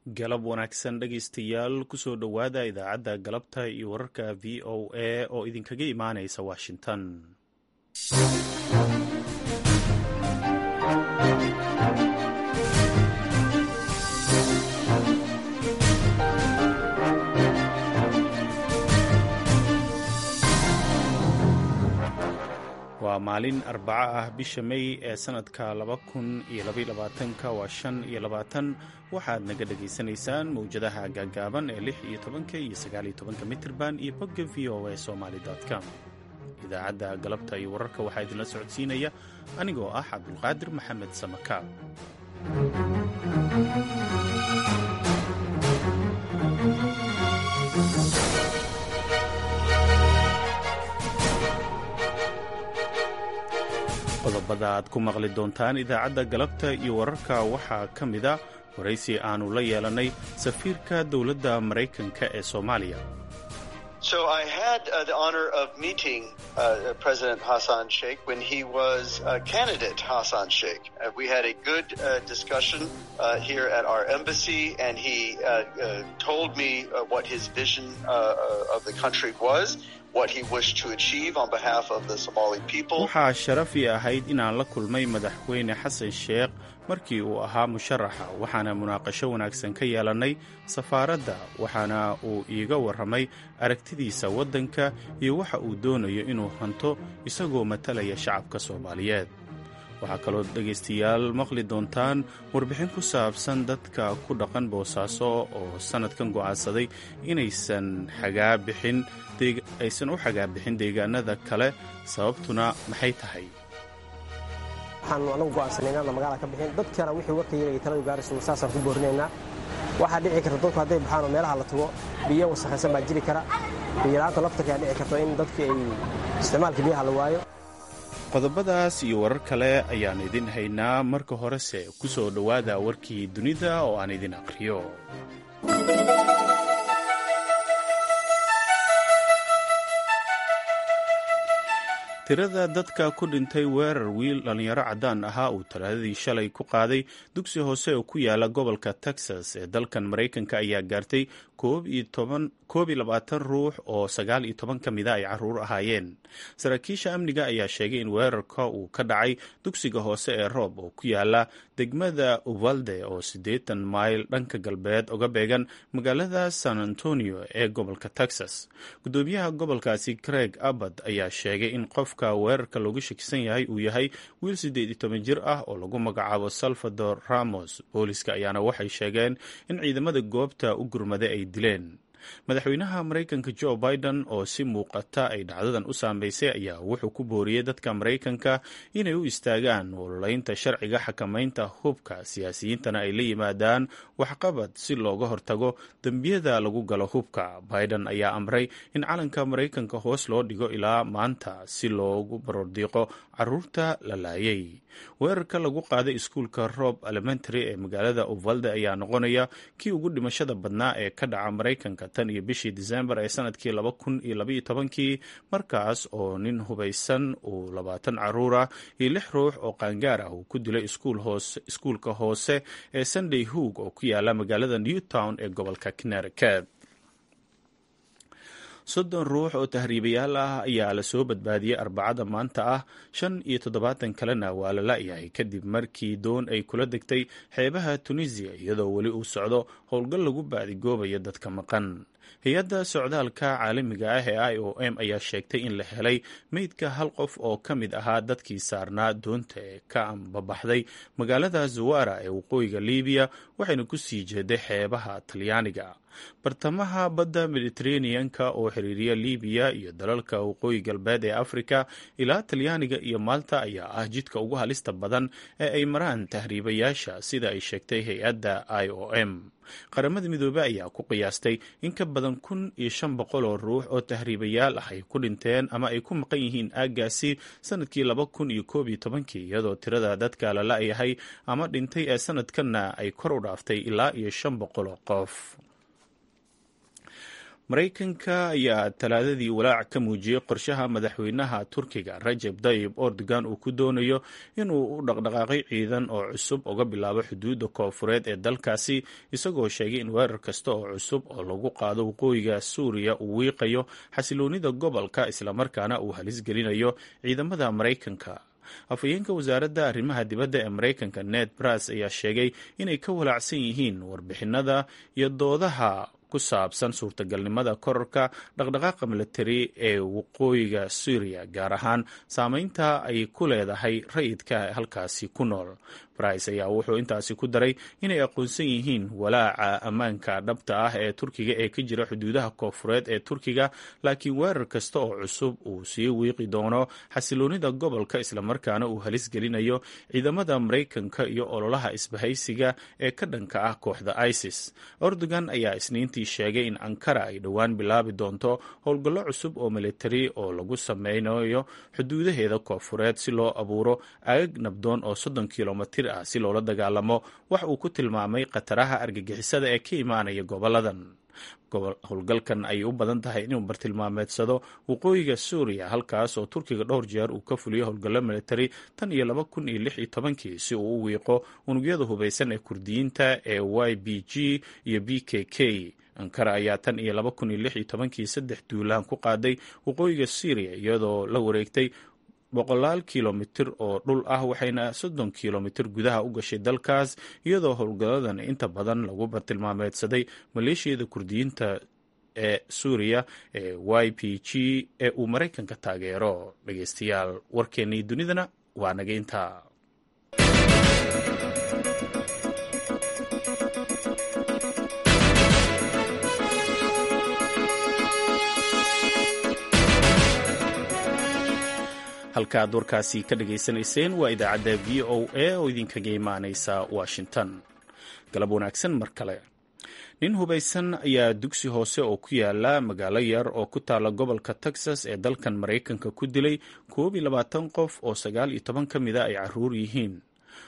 galab wanaagsan dhegaystayaal kusoo dhowaada idaacadda galabta iyo wararka v o a oo idinkaga imaanaysa washington waa maalin arbaco ah bisha may ee sanadka laba kun iyo labayolabaatanka waa shan iyo labaatan waxaad naga dhagaysanaysaan mawjadaha gaagaaban ee lix iyo tobanka iyo sagaaliyo tobanka mitirban iyo bogga v o a somaly com idaacadda galabta iyo wararka waxaa idinla socodsiinaya anigoo ah cabdulqaadir maxamed samakaab qodobada aad ku maqli doontaan idaacadda galabta iyo wararka waxaa ka mida waraysi aanu la yeelannay safiirka dowladda maraykanka ee soomaaliya So I had uh, the honor of meeting uh, President Hassan Sheikh when he was uh, candidate Hassan Sheikh. we had a good discussion here at our embassy, and he told me what his vision of the country was. What he wished to achieve on behalf of the Somali people. waxaa sharafi ahayd inaan la kulmay madaxweyne xasan sheekh markii uu ahaa musharaxa waxaana munaaqasho wanaagsan ka yeelannay safaaradda waxaana uu iiga warramay aragtidiisa waddanka iyo waxa uu doonayo inuu hanto isagoo matalaya shacabka soomaaliyeed waxaa kaloo dhegaystayaal maqli doontaan warbixin ku saabsan dadka ku dhaqan boosaaso oo sannadkan go'aansaday inaysan xagaabixin aysan u xagaabixin deegaanada kale sababtuna maxay tahay waxaanu anagu go'aansanay inaanna magaala ka bixin dadkana wixii warka yaraya taladu gaarayso saasaan ku boorinaynaa waxaa dhici karta dadku hadday baxaan oo meelaha la tago biyo wasakhaysan baa jiri kara biyola'aanta laftarka ayaa dhici karta in dadkii ay isticmaalka biyaha la waayo qodobadaas iyo warar kale ayaan idin haynaa marka horese ku soo dhowaada warkii dunida oo aan idin aqriyo tirada dadka ku dhintay weerar wiil dhallinyaro caddaan ahaa uu talaadadii shalay ku qaaday dugsi hoose oo ku yaala gobolka texas ee dalkan maraykanka ayaa gaartay koob iyo labaatan ruux oo sagaal iyo toban ka mida ay caruur ahaayeen saraakiisha amniga ayaa sheegay in weerarka uu ka dhacay dugsiga hoose ee roob oo ku yaala degmada uvalde oo siddeetan mayl dhanka galbeed uga beegan magaalada san antonio ee gobolka texas gudoomiyaha gobolkaasi craig abbad ayaa sheegay in qofka weerarka loogu shakisan yahay uu yahay wiil siddeed iyo toban jir ah oo lagu magacaabo salvador ramos booliska ayaana waxay sheegeen in ciidamada goobta u gurmaday ay dileen madaxweynaha maraykanka joe biden oo si muuqata ay dhacdadan u saameysay ayaa wuxuu ku booriyey dadka maraykanka inay u istaagaan ololaynta sharciga xakamaynta hubka siyaasiyiintana ay la yimaadaan waxqabad si looga hortago dembiyada lagu galo hubka biden ayaa amray in calanka maraykanka hoos loo dhigo ilaa maanta si loogu barordiiqo caruurta la laayay weerarka lagu qaaday iskuulka rob elementary ee magaalada uvalde ayaa noqonaya kii ugu dhimashada badnaa ee ka dhaca maraykanka tan iyo bishii disembar ee sanadkii laba kun iyo labaiyo tobankii markaas oo nin hubaysan uu labaatan caruura iyo lix ruux oo qaangaar ah uu ku dilay iskuulka hoose ee sunday hoog oo ku yaala magaalada newtown ee gobolka connecticut soddon ruux oo tahriibayaal ah ayaa la soo badbaadiyey arbacada maanta ah shan iyo toddobaatan kalena waa la la'yahay kadib markii doon ay kula degtay xeebaha tunisiya iyadoo weli uu socdo howlgal lagu baadigoobayo dadka maqan hay-adda socdaalka caalamiga ah ee i o m ayaa sheegtay in la helay meydka hal qof oo ka mid ahaa dadkii saarnaa doonta ee ka ambabaxday magaalada zawara ee waqooyiga libiya waxayna ku sii jeeday xeebaha talyaaniga bartamaha badda mediteraneanka oo xiriiriya libiya iyo dalalka waqooyi galbeed ee afrika ilaa talyaaniga iyo maalta ayaa ah jidka ugu halista badan ee ay maraan tahriibayaasha sida ay sheegtay hay-adda i o m qaramada midoobey ayaa ku qiyaastay in ka badan kun iyo shan boqol oo ruux oo tahriibayaal ah ay ku dhinteen ama ay ku maqan yihiin aaggaasi sanadkii laba kun iyo koob iyo tobankii iyadoo tirada dadka la la'yahay ama dhintay ee sanadkanna ay kor u dhaaftay ilaa iyo shan boqol oo qof maraykanka ayaa talaadadii walaac ka muujiyey qorshaha madaxweynaha turkiga rajeb tayib erdogan uu ku doonayo inuu u dhaqdhaqaaqay ciidan oo cusub uga bilaabo xuduudda koofureed ee dalkaasi isagoo sheegay in weerar kasta oo cusub oo lagu qaado waqooyiga suuriya uu wiiqayo xasiloonida gobolka islamarkaana uu halis gelinayo ciidamada maraykanka afhayeenka wasaaradda arrimaha dibadda ee maraykanka ned bras ayaa sheegay inay ka walaacsan yihiin warbixinada iyo doodaha ku saabsan suurtagalnimada korarka dhaqdhaqaaqa militari ee waqooyiga suuriya gaar ahaan saameynta ay ku leedahay rayidka halkaasi ku nool brice ayaa wuxuu intaasi ku daray inay aqoonsan yihiin walaaca ammaanka dhabta ah ee turkiga ee ka jira xuduudaha koofureed ee turkiga laakiin weerar kasta oo cusub uu sii wiiqi doono xasiloonida gobolka islamarkaana uu halis gelinayo ciidamada maraykanka iyo ololaha isbahaysiga ee ka dhanka ah kooxda isis erdogan ayaa isniintii sheegay in ankara ay dhowaan bilaabi doonto howlgallo cusub oo militari oo lagu sameynayo xuduudaheeda koofureed si loo abuuro aagag nabdoon oo soddon kilomitir ah si loola dagaalamo wax uu ku tilmaamay khataraha argagixisada ee ka imaanaya goboladan howlgalkan ayay u badan tahay inuu bartilmaameedsado waqooyiga suuriya halkaas oo turkiga dhowr jeer uu ka fuliyo howlgallo militari tan iyo laba kun iyo lix iyo tobankii si uu u wiiqo unugyada hubaysan ee kurdiyiinta ee y b g iyo b k k ankara ayaa tan iyo laba kun iyo lix iyo tobankii saddex duulaan ku qaaday waqooyiga syriya iyadoo la wareegtay boqolaal kilomitir oo dhul ah waxayna soddon kilomitir gudaha u gashay dalkaas iyadoo howlgalladan inta badan lagu bartilmaameedsaday maleeshiyada kurdiyiinta ee suuriya ee y p g ee uu maraykanka taageero dhegeystayaal warkeennii dunidana waa naga intaa halkaaad warkaasi ka dhagaysanayseen waa idaacadda v o a oo idinkaga imaanaysa washington galab wanaagsan mar kale nin hubaysan ayaa dugsi hoose oo ku yaala magaalo yar oo ku taala gobolka texas ee dalkan maraykanka ku dilay koob iyo labaatan qof oo sagaal iyo toban ka mida ay caruur yihiin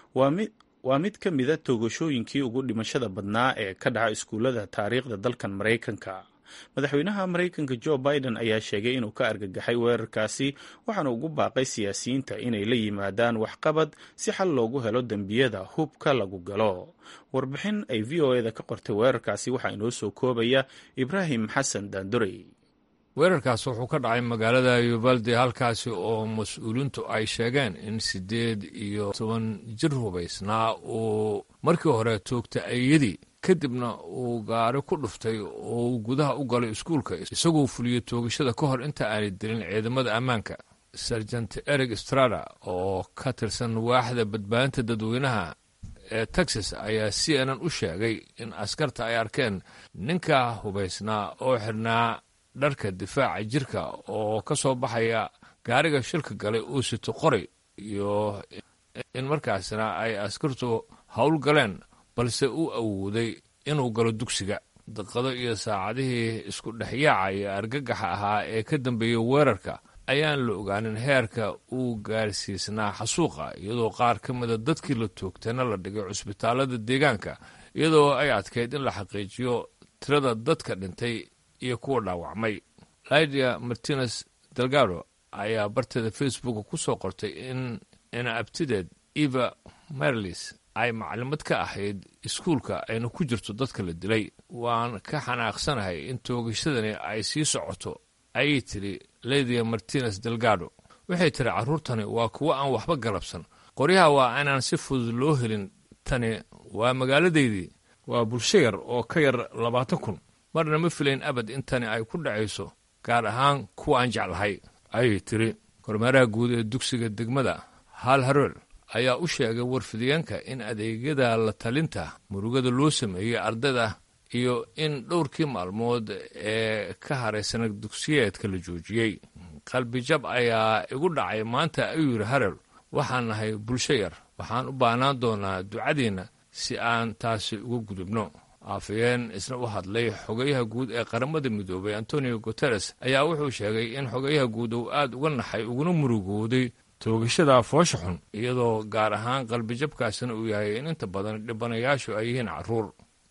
waa mid ka mida toogashooyinkii ugu dhimashada badnaa ee ka dhaca iskuullada taariikhda dalkan maraykanka madaxweynaha maraykanka jo biden ayaa sheegay inuu ka argagaxay weerarkaasi waxaana ugu baaqay siyaasiyiinta inay la yimaadaan waxqabad si xal loogu helo dembiyada hubka lagu galo warbixin ay v o eda ka qortay weerarkaasi waxaa inoo soo koobaya ibraahim xasan daandurey weerarkaas wuxuu ka dhacay magaalada yuvalde halkaasi oo mas-uuliintu ay sheegeen in siddeed iyo toban jir hubaysnaa uu markii hore toogta ayadii kadibna uu gaari ku dhuftay oo uu gudaha u galay iskuulka isagoo fuliyey toogashada ka hor inta aanay dilin ciidamada ammaanka serjant eric strada oo ka tirsan waaxda badbaadinta dadweynaha ee texas ayaa c n n u sheegay in askarta ay arkeen ninka hubaysnaa oo xidhnaa dharka difaaca jirka oo ka soo baxaya gaariga shilka galay uu sito qoray iyo in markaasna ay askartu howl galeen balse uu awooday inuu galo dugsiga daqado iyo saacadihii isku dhexyaaca iyo argagaxa ahaa ee ka dambeeyey weerarka ayaan la ogaanin heerka uu gaarsiisnaa xasuuqa iyadoo qaar ka mida dadkii la toogtayna la dhigay cusbitaalada deegaanka iyadoo ay adkayd in la xaqiijiyo tirada dadka dhintay iyo kuwa dhaawacmay lydia martinez delgado ayaa barteeda facebook ku soo qortay in ina abtideed eva merlis ay maclimad ka ahayd iskuulka ayna ku jirto dadka la dilay waan ka xanaaqsanahay in toogashadani ay sii socoto ayay tiri lydia martinez delgado waxay tiri carruurtani waa kuwo aan waxba galabsan qoryaha waa inaan si fudud loo helin tani waa magaaladaydii waa bulsho yar oo ka yar labaatan kun marna ma filayn abad in tani ay ku dhacayso gaar ahaan kuwa aan jeclahay ayay tiri kormeeraha guud ee dugsiga degmada hal haroel ayaa u sheegay warfidyaenka in adeegyada la talinta murugada loo sameeyey ardayda iyo in dhowrkii maalmood ee ka haraysana dugsiyeedka la joojiyey qalbijab ayaa igu dhacay maanta ayuu yidhi harel waxaan nahay bulsho yar waxaan u baahnaan doonaa ducadiinna si aan taasi uga gudubno afayeen isna u hadlay xogayaha guud ee qaramada midoobay antonio guteres ayaa wuxuu sheegay in xogayaha guud uu aad uga naxay uguna murugooday toogashada foosha xun iyadoo gaar ahaan qalbijabkaasina uu yahay in inta badan dhibanayaashu ay yihiin carruur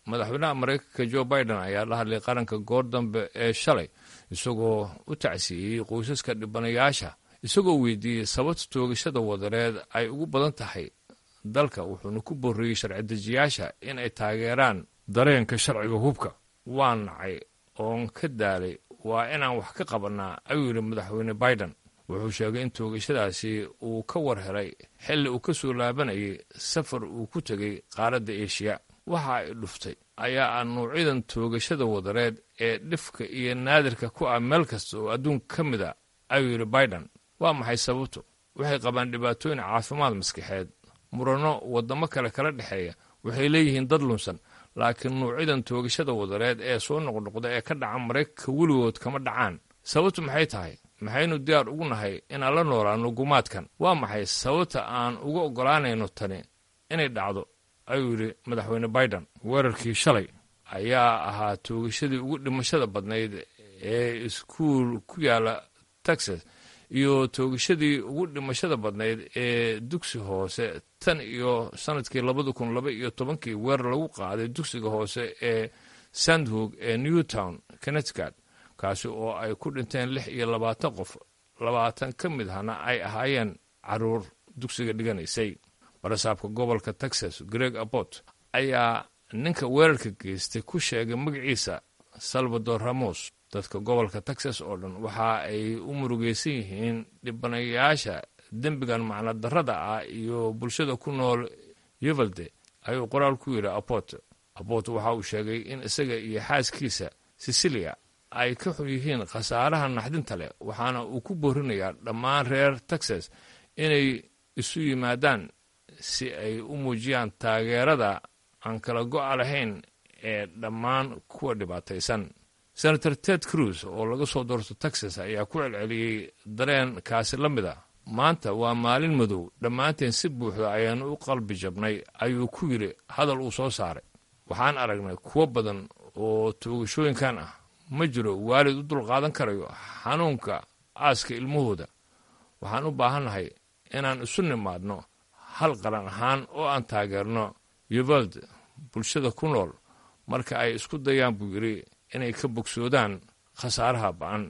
madaxweynaha maraykanka jo biden ayaa la hadlay qaranka goor dambe ee shalay isagoo u tacsiiyey qoysaska dhibanayaasha isagoo weydiiyey sababta toogashada wadareed ay ugu badan tahay dalka wuxuuna ku borriyey sharci-dejiyaasha in ay taageeraan dareenka sharciga hubka waa nacay oon ka daalay waa inaan wax ka qabannaa ayuu yidhi madaxweyne biden wuxuu sheegay in toogashadaasi uu ka war helay xilli uu ka soo laabanayay safar uu ku tegay qaaradda eeshiya waxa ay dhuftay ayaa ah nuucyadan toogashada wadareed ee dhifka iyo naadirka ku ah meel kasta oo adduunka ka mid a ayuu yidhi biden waa maxay sababtu waxay qabaan dhibaatooyin caafimaad maskaxeed muranno waddamo kale kala dhexeeya waxay leeyihiin dad lunsan laakiin nuucyadan toogashada wadareed ee soo noqnoqda ee ka dhaca maraykanka weligood kama dhacaan sababtu maxay tahay maxaynu diyaar ugu nahay inaan la noolaanno gumaadkan waa maxay sababta aan uga oggolaanayno tani inay dhacdo ayuu yidhi madaxweyne biden weerarkii shalay ayaa ahaa toogashadii ugu dhimashada badnayd ee iskuul ku yaala texas iyo toogashadii ugu dhimashada badnayd ee dugsi hoose tan iyo sanadkii labada kun laba iyo tobankii weerar lagu qaaday dugsiga hoose ee sandhog ee newtown connecticut kaasi oo ay ku dhinteen lix iyo labaatan qof labaatan ka mid ahna ay ahaayeen caruur dugsiga dhiganaysay barasaabka gobolka texas greg abbott ayaa ninka weerarka geystay ku sheegay magaciisa salvador ramos dadka gobolka texas oo dhan waxa ay u murugaysan yihiin dhibanayaasha dembigan macno darrada ah iyo bulshada ku nool yuvalde ayuu qoraal ku yidhi abbott abbott waxa uu sheegay in isaga iyo xaaskiisa sicilia ay ka xun yihiin khasaaraha naxdinta leh waxaana uu ku boorinayaa dhammaan reer texas inay isu yimaadaan si ay u muujiyaan taageerada aan kala go'a lahayn ee dhammaan kuwa dhibaataysan senator ted cruz oo laga soo doorto texas ayaa ku celceliyey dareenkaasi la mid a maanta waa maalin madow dhammaanteen si buuxda ayaanu u qalbi jabnay ayuu ku yidhi hadal uu soo saaray waxaan aragnay kuwo badan oo toogashooyinkan ah ma jiro waalid u dulqaadan karayo xanuunka aaska ilmahooda waxaan u baahannahay inaan isu nimaadno hal qaran ahaan oo aan taageerno yuvald bulshada ku nool marka ay isku dayaan buu yidhi inay ka bogsoodaan khasaaraha ba'an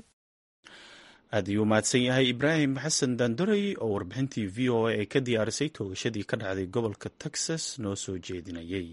aad ayuu mahadsan yahay ibraahim xasan daandorey oo warbixintii v o a ee ka diyaarisay toogashadii ka dhacday gobolka texas noo soo jeedinayay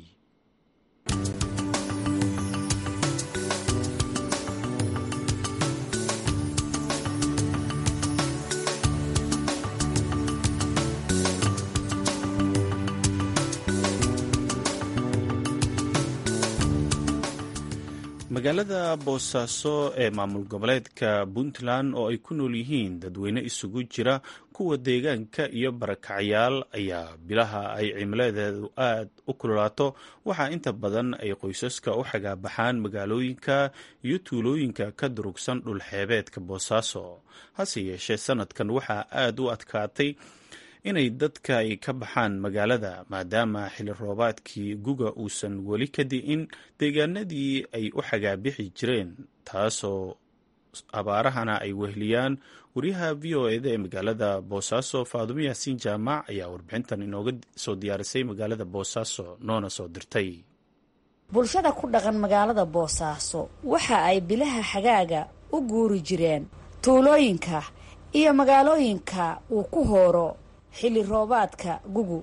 magaalada boosaaso ee maamul goboleedka puntland oo ay ku nool yihiin dadweyne isugu jira kuwa deegaanka iyo barakacyaal ayaa bilaha ay cimiladeedu aad u kululaato waxaa inta badan ay qoysaska u xagaabaxaan magaalooyinka iyo tuulooyinka ka durugsan dhulxeebeedka boosaaso hase yeeshee sanadkan waxaa aad u adkaatay inay dadka ay ka baxaan magaalada maadaama xilli roobaadkii guga uusan weli ka di'in deegaanadii ay u xagaabixi jireen taasoo abaarahana ay wehliyaan wariyaha v o eda ee magaalada boosaaso faadumo yaasiin jaamac ayaa warbixintan inooga soo diyaarisay magaalada boosaaso noona soo dirtay bulshada ku dhaqan magaalada boosaaso waxa ay bilaha xagaaga u guuri jireen tuulooyinka iyo magaalooyinka uu ku hooro xilli roobaadka gugu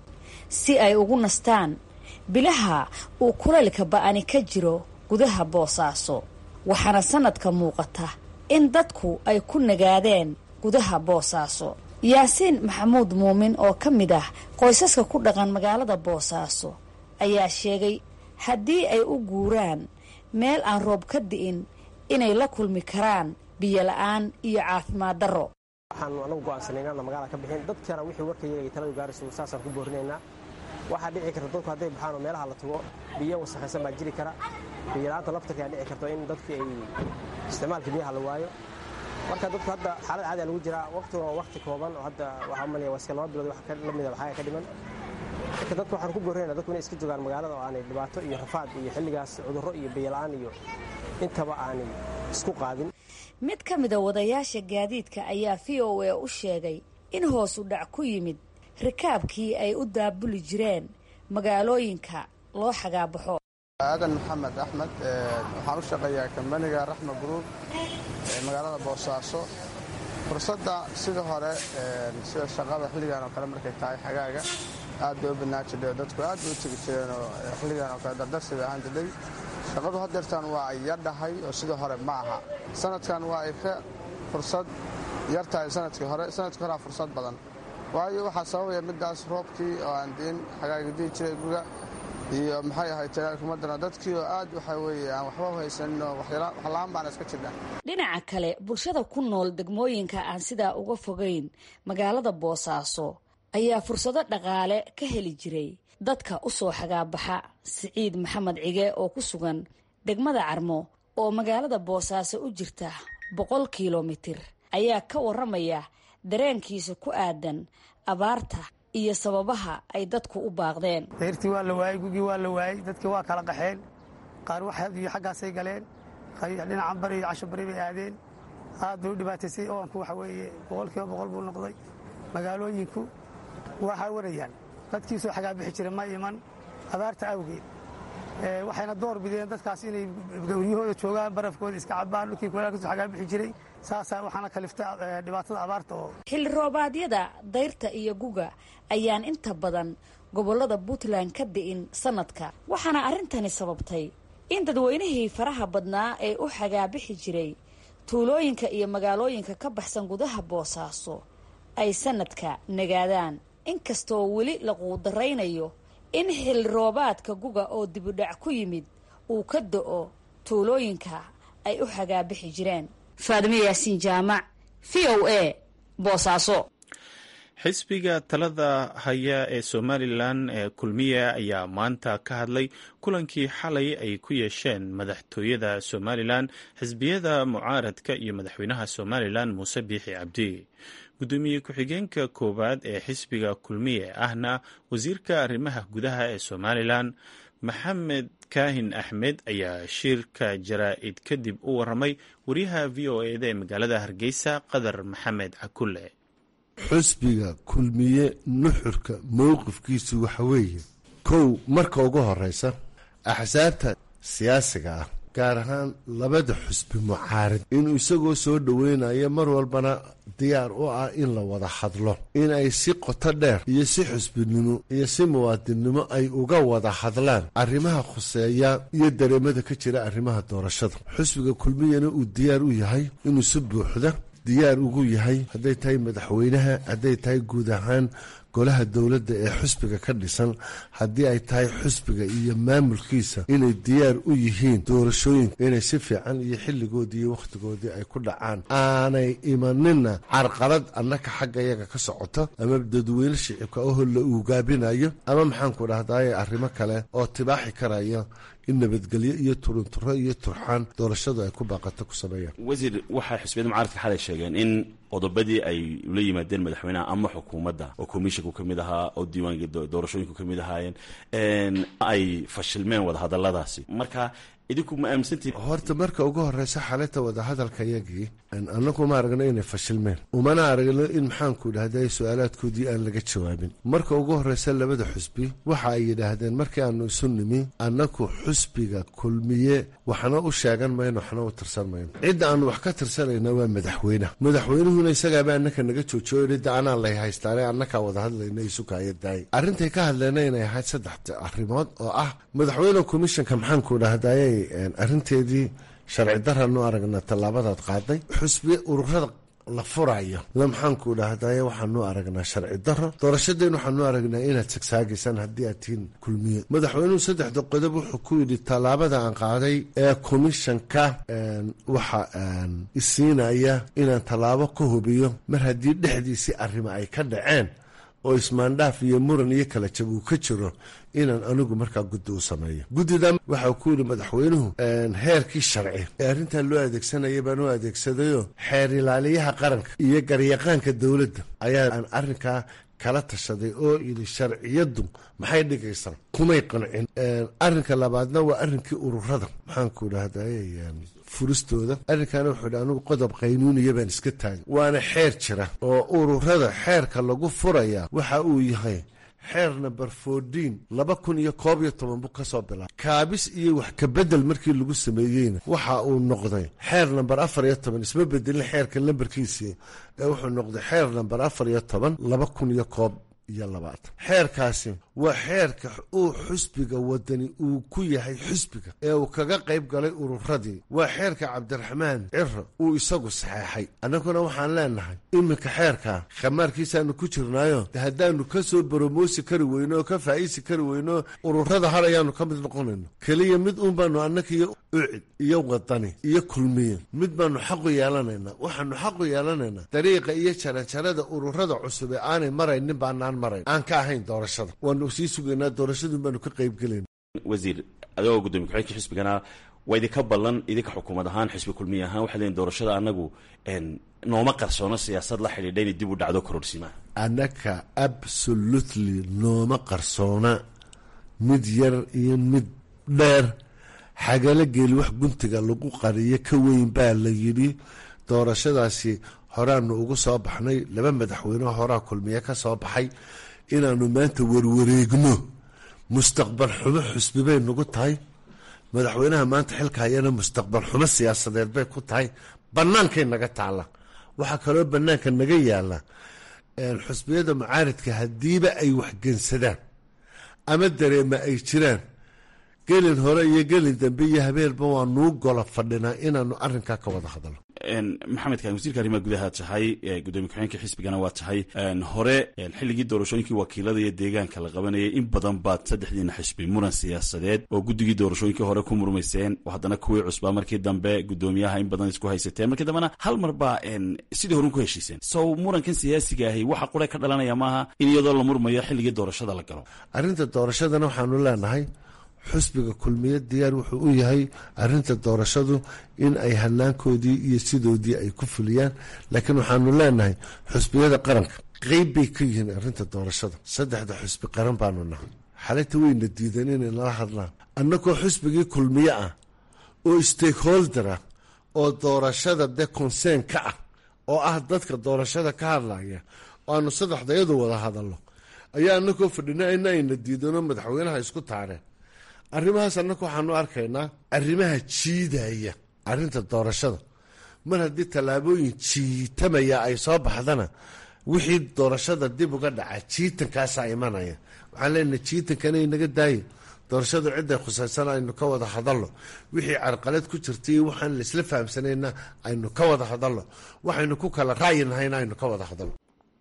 si ay ugu nastaan bilaha uu kulaylka ba'ani ka jiro gudaha boosaaso waxaana sanadka muuqata in dadku ay ku nagaadeen gudaha boosaaso yaasiin maxamuud muumin oo ka mid ah qoysaska ku dhaqan magaalada boosaaso ayaa sheegay haddii ay u guuraan meel aan roob ka di'in inay la kulmi karaan biyola-aan iyo caafimaad darro waxaanu anagu go'aansanay inaana magaalada ka bixin dadkana wixii warka yagay taladu gaarayso saasaan ku boorinaynaa waxaa dhici karta dadku hadday baxaan oo meelaha la tago biyo wasakhaysan baa jiri kara biyola'aanta laftarka ayaa dhici karta in dadkii ay isticmaalka biyaha la waayo marka dadku hadda xaalad caadiya lagu jiraa waqtiguna waa waqti kooban oo hadda waxaa umalaya waa iska laba bilood wax la mida waxaaga ka dhiman marka dadku waxaan ku boorinaynaa dadku inay iska joogaan magaalada oo aanay dhibaato iyo rafaad iyo xilligaas cudurro iyo biyola'aan iyo intaba aanay isku qaadin mid ka mida wadayaasha gaadiidka ayaa v o a u sheegay in hoosu dhac ku yimid rikaabkii ay u daabuli jireen magaalooyinka loo xagaabaxo aadan maxamed axmed waxaan u shaqeeyaa kambaniga raxma group ee magaalada boosaaso fursadda sida hore sida shaqada xilligan oo kale markay tahay xagaaga aad bay u badnaan jirdhay dadku aad bay u tegi jireen oo xilligan oo kale dardarsi bay ahaan jirdhay shaqadu haddeertaan waa ay yardhahay oo sidii hore ma aha sanadkan waa ay ka fursad yar tahay sanadkii hore sanadkii horea fursad badan waayo waxaa sababaya middaas roobkii oo aan diin xagaaga dii jiray guga iyo maxay ahayd talaalkumadana dadkii oo aad waxa weeye aan waxba u haysanin oo waxla-aan baana iska jirna dhinaca kale bulshada ku nool degmooyinka aan sidaa uga fogayn magaalada boosaaso ayaa fursado dhaqaale ka heli jiray dadka u soo xagaabaxa siciid maxamed cige oo ku sugan degmada carmo oo magaalada boosaaso u jirta boqol kilomitir ayaa ka warramaya dareenkiisa ku aadan abaarta iyo sababaha ay dadku u baaqdeen dayrtii waa la waayey gugii waa la waayey dadkii waa kala qaxeen qaar waxyo xaggaasay galeen dhinacan bari iyo casho bari bay aadeen aad bay u dhibaataysay oonku waxa weeye boqolkiiba boqol buu noqday magaalooyinku waxaa warayaan dadkii soo xagaabixi jira ma iman abaarta awgeed waxayna door bideen dadkaas inay gawryahooda joogaan barafkooda iska cabaan dhulkii kuleel kasoo xagaabixi jiray saasaa waxaana kalifta dhibaatada abaarta oo xilli roobaadyada dayrta iyo guga ayaan inta badan gobollada puntland ka di'in sanadka waxaana arrintani sababtay in dadweynihii faraha badnaa ee u xagaabixi jiray tuulooyinka iyo magaalooyinka ka baxsan gudaha boosaaso ay sanadka nagaadaan inkastoo weli la quudaraynayo in xilli roobaadka guga oo dibudhac ku yimid uu ka do-o tuulooyinka ay u xagaabixi jireen faadimo yaasiin jaamac v o a boosaaso xisbiga talada haya ee somalilan ee kulmiya ayaa maanta ka hadlay kulankii xalay ay ku yeesheen madaxtooyada somalilan xisbiyada mucaaradka iyo madaxweynaha somalilan muuse biixi cabdi gudoomiye ku-xigeenka koowaad ee xisbiga kulmiye ahna wasiirka arrimaha gudaha ee somalilan maxamed kaahin axmed ayaa shirka jaraa-id kadib u waramay wariyaha v o eda ee magaalada hargeysa qadar maxamed cakulle xusbiga kulmiye nuxurka mowqifkiisu waxa weeye kow marka ugu horeysa axsaabta siyaasiga ah gaar ahaan labada xusbi mucaarid inuu isagoo soo dhoweynayo mar walbana diyaar u ah in la wada hadlo in ay si qoto dheer iyo si xusbinimo iyo si muwaadinnimo ay uga wada hadlaan arrimaha khuseeya iyo dareemada ka jira arrimaha doorashada xusbiga kulmiyana uu diyaar u yahay inuu si buuxda diyaar ugu yahay hadday tahay madaxweynaha hadday tahay guud ahaan golaha dowladda ee xusbiga ka dhisan haddii ay tahay xusbiga iyo maamulkiisa inay diyaar u yihiin doorashooyinka inay si fiican iyo xilligoodii iyo wakhtigoodii ay ku dhacaan aanay imanina carqalad annaka xagga yaga ka socoto ama dadweyne shicibka ahoo la uugaabinayo ama maxaanku dhahdaye arrimo kale oo tibaaxi karaya in nabadgelyo iyo turunturo iyo turxaan doorashadu ay ku baaqato ku sameeyaan wasiir waxay xisbiyada mucaaradka xalay sheegeen in qodobadii ay ula yimaadeen madaxweynaha ama xukuumadda oo commisshinku ka mid ahaa oo diiwaanka doorashooyinku ka mid ahaayeen ay fashilmeen wadahadalladaasi marka idinku ma aaminsantihi horta marka ugu horeysa xalinta wadahadalka yagii annagu ma aragno inay fashilmeen umana aragno in maxaanku dhahday su-aalaadkoodii aan laga jawaabin marka ugu horeysa labada xusbi waxa ay yidhaahdeen markii aanu isu nimi annaku xusbiga kulmiye waxna u sheegan mayno waxna u tirsan mayno cidda aanu wax ka tirsanayna waa madaxweyneha madaxweynuhuna isagaaba annaka naga joojiyo cidda anaa lay haystaane annakaa wada hadlayna isukayadaay arrintay ka hadleena inay ahayd saddex arrimood oo ah madaxweyne commishanka maxaanku dhahdaye arrinteedii sharci daranu aragna tallaabadaad qaaday xusbi ururada la furayo la maxaanku dhahdaye waxaanu aragnaa sharci daro doorashadeen waxaanu aragnaa inaad sagsaagaysaan haddii aad tihiin kulmiye madaxweynuhu saddexda qodob wuxuu ku yidhi tallaabada aan qaaday ee komishanka waxa isiinaya inaan tallaabo ka hubiyo mar haddii dhexdiisii arrimo ay ka dhaceen oo ismaandhaaf iyo muran iyo kala jab uu ka jiro inaan anigu markaa guddi u sameeyo guddidan waxau ku yidhi madaxweynuhu heerkii sharci ee arrintan loo adeegsanaya baan u adeegsadayo xeer ilaaliyaha qaranka iyo garyaqaanka dowladda ayaa aan arrinkaa kala tashaday oo yidhi sharciyaddu maxay dhigaysaa kumay qancin arrinka labaadna waa arrinkii ururada maxaanku dhahday furistooda arrinkaana wuxuu yidhi anigu qodob qaynuuniya baan iska taagay waana xeer jira oo ururada xeerka lagu furaya waxa uu yahay xeer number fourteen laba kun iyo koob iyo toban buu ka soo bilaabay kaabis iyo wax kabedel markii lagu sameeyeyna waxa uu noqday xeer number afar iyo toban isma bedelin xeerka lambarkiisii ee wuxuu noqday xeer number afar iyo toban laba kun iyo koob iyo labaatan xeerkaasi waa xeerka uu xusbiga wadani uu ku yahay xusbiga ee uu kaga qayb galay ururadii waa xeerka cabdiraxmaan ciro uu isagu saxeexay annaguna waxaan leenahay iminka xeerka khamaarkiisaanu ku jirnaayo de haddaanu ka soo boromoosi kari weyno oo ka faa'iisi kari weyno ururada har ayaanu ka mid noqonayno keliya mid uun baanu annaka iyo ucid iyo wadani iyo kulmiye mid baanu xaqu yeelanaynaa waxaanu xaqu yeelanaynaa dariiqa iyo jaranjarada ururada cusub ee aanay maraynin baanaan marayn aan ka ahayn doorashada waanu sii sugaynaa doorashadun baanu ka qaybgelayna wasiir adigoo gudoomiye ku-xigeenka xisbigana waa idinka ballan idinka xukuumad ahaan xisbi kulmiye ahaan waxaa leeyiin doorashada annagu nooma qarsoono siyaasad la xidhiidha inay dib u dhacdo kororsiimaha annaka absolutely nooma qarsoona mid yar iyo mid dheer xagala geeli wax guntiga lagu qariyo ka weyn baa la yidhi doorashadaasi horaanu ugu soo baxnay laba madaxweyne horaa kulmiye ka soo baxay inaanu maanta warwareegno mustaqbal xumo xusbi bay nagu tahay madaxweynaha maanta xilka hayana mustaqbal xumo siyaasadeed bay ku tahay bannaankay naga taalla waxaa kaloo bannaanka naga yaalla xusbiyada mucaaridka haddiiba ay waxgensadaan ama dareema ay jiraan gelin hore iyo gelin dambe iyo habeenba waa nuu gola fadhinaa inaanu arrinkaa ka wada hadalno maxamed kaan wasiirka arrimaha gudaha tahay gudoomiye ku-xigeenka xisbigana waa tahay hore xilligii doorashooyinkii wakiilada iyo deegaanka la qabanayay in badan baad saddexdiina xisbi muran siyaasadeed oo guddigii doorashooyinkii hore ku murmayseen oo haddana kuwii cusbaa markii dambe gudoomiyaha in badan isku haysateen markii dambena hal mar baa sidii horun ku heshiiseen sow murankan siyaasiga ahi waxa qure ka dhalanaya maaha in iyadoo la murmayo xilligii doorashada la galo arrinta doorashadana waxaanu leenahay xusbiga kulmiye diyaar wuxuu u yahay arinta doorashadu in ay hanaankoodii iyo sidoodii ay ku fuliyaan laakiin waxaanu leenahay xusbiyada qaranka qeyb bay ka yihiin arinta doorashada saddexda xusbi qaran baanu nahay xalinta weyna diidan inay nala hadlaan annagoo xusbigii kulmiye ah oo stakeholder ah oo doorashada de consern ka ah oo ah dadka doorashada ka hadlaya oo aanu saddexdayadu wada hadalno ayaa anagoo fadhina ina ayna diidanoo madaxweynaha isku taareen arrimahaas annaga waxaanu arkaynaa arrimaha jiidaya arrinta doorashada mar haddii tallaabooyin jiitamaya ay soo baxdana wixii doorashada dib uga dhaca jiitankaasaa imanaya waxaan leenahay jiitankana inaga daayo doorashadu cidday khusaysan aynu ka wada hadalno wixii carqalad ku jirtay waxaan laisla fahamsanayna aynu ka wada hadalno waxaynu ku kala ra'yinahayna aynu ka wada hadalno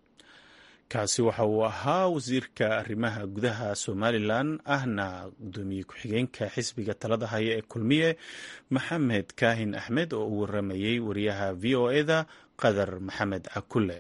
kaasi waxa uu ahaa wasiirka arrimaha gudaha somalilan ahna gudoomiye ku-xigeenka xisbiga talada haya ee kulmiye maxamed kaahin axmed oo u waramayey wariyaha v o eda qadar maxamed cakule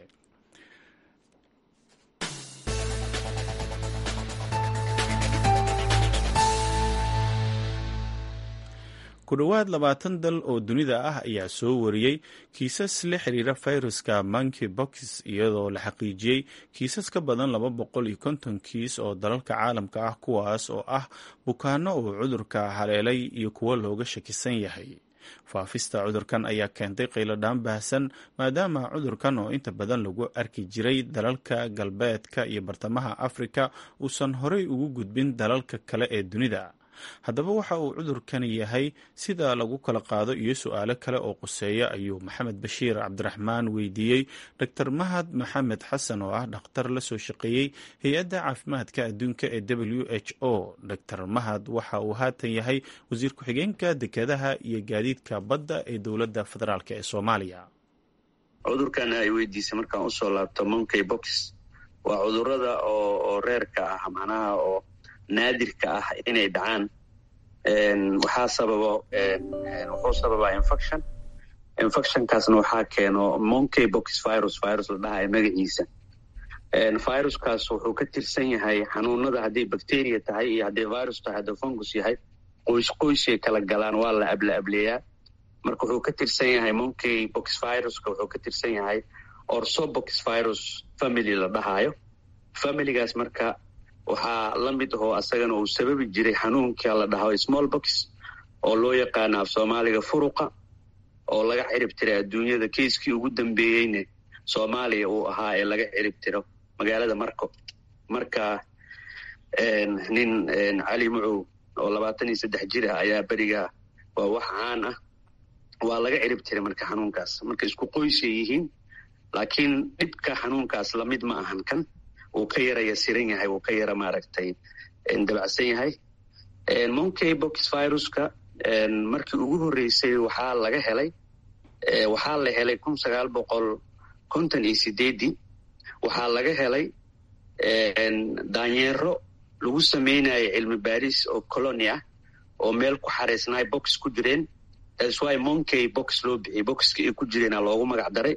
ku dhowaad labaatan dal oo dunida ah ayaa soo wariyey kiisas la xiriira fayruska monkey box iyadoo la xaqiijiyey kiisas ka badan laba boqol iyo konton kiis oo dalalka caalamka ah kuwaas oo ah bukaano uu cudurka haleelay iyo kuwo looga shakisan yahay faafista cudurkan ayaa keentay qayladhaan baahsan maadaama cudurkan oo inta badan lagu arki jiray dalalka galbeedka iyo bartamaha afrika uusan horey ugu gudbin dalalka kale ee dunida haddaba waxa uu cudurkani yahay sida lagu kala qaado iyo su-aalo kale oo quseeya ayuu maxamed bashiir cabdiraxmaan weydiiyey dor mahad maxamed xasan oo ah dhakhtar la soo shaqeeyey hay-adda caafimaadka adduunka ee w h o dor mahad waxa uu haatan yahay wasiir ku-xigeenka dekedaha iyo gaadiidka badda ee dowladda federaalk ee soomaaliya cudurkan ay weydiisay markaan usoo laabto monkey box waa cudurada oo reerka ah macnaha oo naadirka ah inay dhacaan waxaa sababo wuxuu sababaa infection infectionkaasna waxaa keeno monkey box virus virus la dhahayo magaciisa viruskaas wuxuu ka tirsan yahay xanuunada hadday bacteria tahay iyo hadday virus tahay hadduu fungus yahay qoys qoysay kala galaan waa la abla ableeyaa marka wuxuu ka tirsan yahay monkey box viruska wuxuu ka tirsan yahay orsobox virus family la dhahayo familigaas marka waxaa la mid ahoo asagana uu sababi jiray xanuunka la dhaho small box oo loo yaqaano af soomaaliga furuqa oo laga cirib tiray adduunyada keiskii ugu dambeeyeyne soomaaliya uu ahaa ee laga cirib tiro magaalada marco marka nin cali mucow oo labaatan iyo saddex jir ah ayaa beriga waa wax caan ah waa laga cirib tiray marka xanuunkaas marka isku qoysay yihiin laakiin dhibka xanuunkaas lamid ma ahan kan uu ka yara yasiran yahay uu ka yara maaragtay dabacsan yahay monkey box viruska markii ugu horreysay waxaa laga helay waxaa la helay kun sagaal boqol konton iyo sideedii waxaa laga helay daanyeero lagu samaynayo cilmi baaris oo colony ah oo meel ku xareysnaay box ku jireen thats why monkey box loo bixiyey boxka ay ku jireena loogu magac daray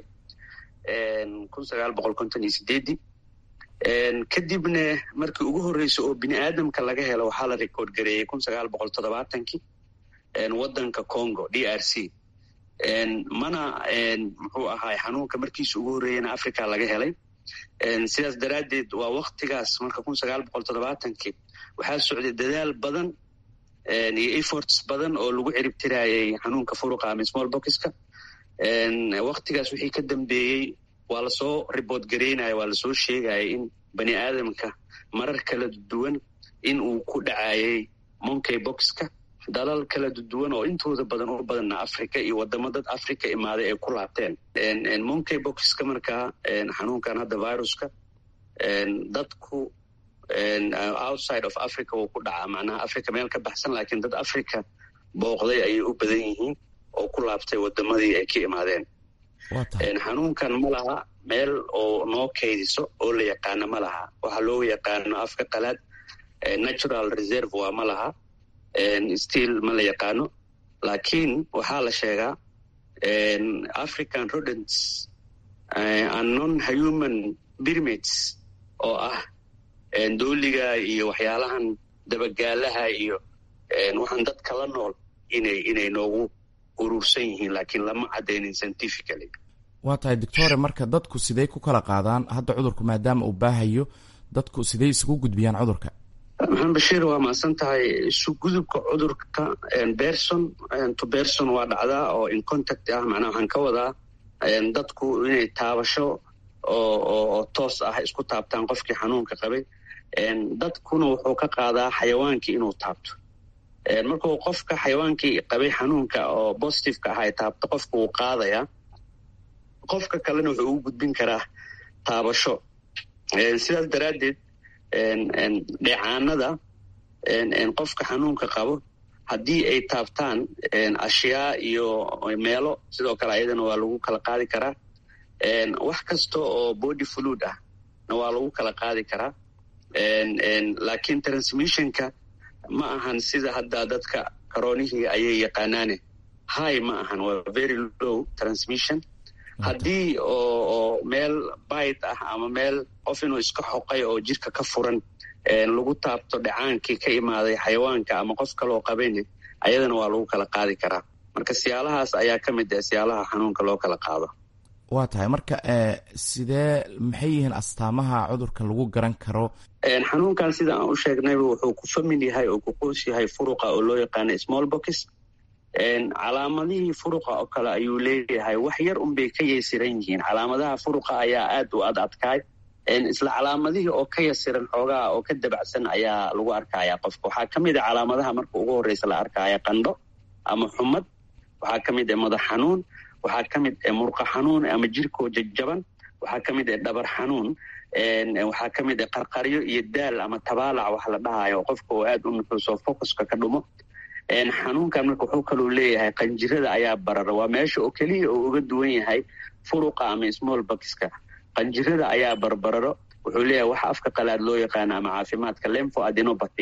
kun sagaal boqol konton iyo sideedii kadibna markii ugu horreysay oo bini aadamka laga helo waxaa la record gareeyey kun sagaal boqol toddobaatankii waddanka congo d r c mana muxuu ahaay xanuunka markiisa ugu horreeyana africa laga helay sidaas daraaddeed waa waktigaas marka kun sagaal boqol toddobaatankii waxaa socday dadaal badan iyo efforts badan oo lagu ciribtiraayay xanuunka furuqa ama small boxka waktigaas wixii ka dambeeyey waa lasoo riboort gareynaya waa lasoo sheegaya in bani aadamka marar kala duwan in uu ku dhacayay monkey boxka dalal kala duwan oo intooda badan u badanna africa iyo wadamo dad africa imaaday ay ku laabteen monkey boxka markaa xanuunkan hadda viruska dadku outside of africa wuu ku dhacaa macnaha africa meel ka baxsan laakiin dad africa booqday ayay u badan yihiin oo ku laabtay wadamadii ay ka imaadeen xanuunkan ma laha meel oo noo kaydiso oo la yaqaano ma laha waxaa loo yaqaano afka qalaad natural reserve waa ma laha still ma la yaqaano laakiin waxaa la sheegaa african rodents and non human pyramids oo ah dooliga iyo waxyaalahan dabagaalaha iyo waxaan dadka la nool inay inay noogu urursan yihiin laakiin lama cadaynin scientifically waa tahay doctore marka dadku sidey ku kala qaadaan hadda cudurku maadaama uu baahayo dadku sidey isugu gudbiyaan cudurka maxamed bashiir waa mahadsan tahay isugudubka cudurka berson to berson waa dhacdaa oo in contact ah macnaha waxaan ka wadaa dadku inay taabasho oo toos ah isku taabtaan qofkii xanuunka qabay dadkuna wuxuu ka qaadaa xayawaankii inuu taabto markuu qofka xayawaankii qabay xanuunka oo positiveka ah ay taabto qofka wuu qaadayaa qofka kalena wuxuu ugu gudbin karaa taabasho sidaas daraaddeed dheecaanada qofka xanuunka qabo haddii ay taabtaan ashyaa iyo meelo sidoo kale ayadana waa lagu kala qaadi karaa wax kasta oo body fluid ah na waa lagu kala qaadi karaa laakiin transmissionka ma ahan sida hadda dadka karoonihii ayay yaqaanaane high ma ahan waa very low transmission haddii oo meel bait ah ama meel qof inuu iska xoqay oo jirka ka furan lagu taabto dhacaankii ka imaaday xayawaanka ama qof kaloo qabayne ayadana waa lagu kala qaadi karaa marka siyaalahaas ayaa ka mid ah siyaalaha xanuunka loo kala qaado waa tahay marka sidee maxay yihiin astaamaha cudurka lagu garan karo xanuunkan sida aan u sheegnayba wuxuu ku famil yahay oo ku qoos yahay furuqa oo loo yaqaano small box calaamadihii furuqa oo kale ayuu leeyahay wax yar unbay ka yasiran yihiin calaamadaha furuqa ayaa aad u ad adkaay isla calaamadihii oo ka yasiran xoogaha oo ka dabacsan ayaa lagu arkaya qofka waxaa ka mid a calaamadaha marka ugu horreysa la arkaya qandho ama xumad waxaa ka mid ah madax xanuun waxaa ka mid ah murqa xanuun ama jirkoo jajaban waxaa ka mid ah dhabar xanuun waxaa ka mid ah qarqaryo iyo daal ama tabaalac wax la dhahayo qofka oo aad u nuxuuso focuska ka dhumo xanuunkan marka wuxuu kaloo leeyahay qanjirada ayaa barara waa meesha oo keliya oo uga duwan yahay furuqa ama small boxka qanjirada ayaa barbararo wuxuu leeyahay waxa afka qalaad loo yaqaano ama caafimaadka lemfo adenobathy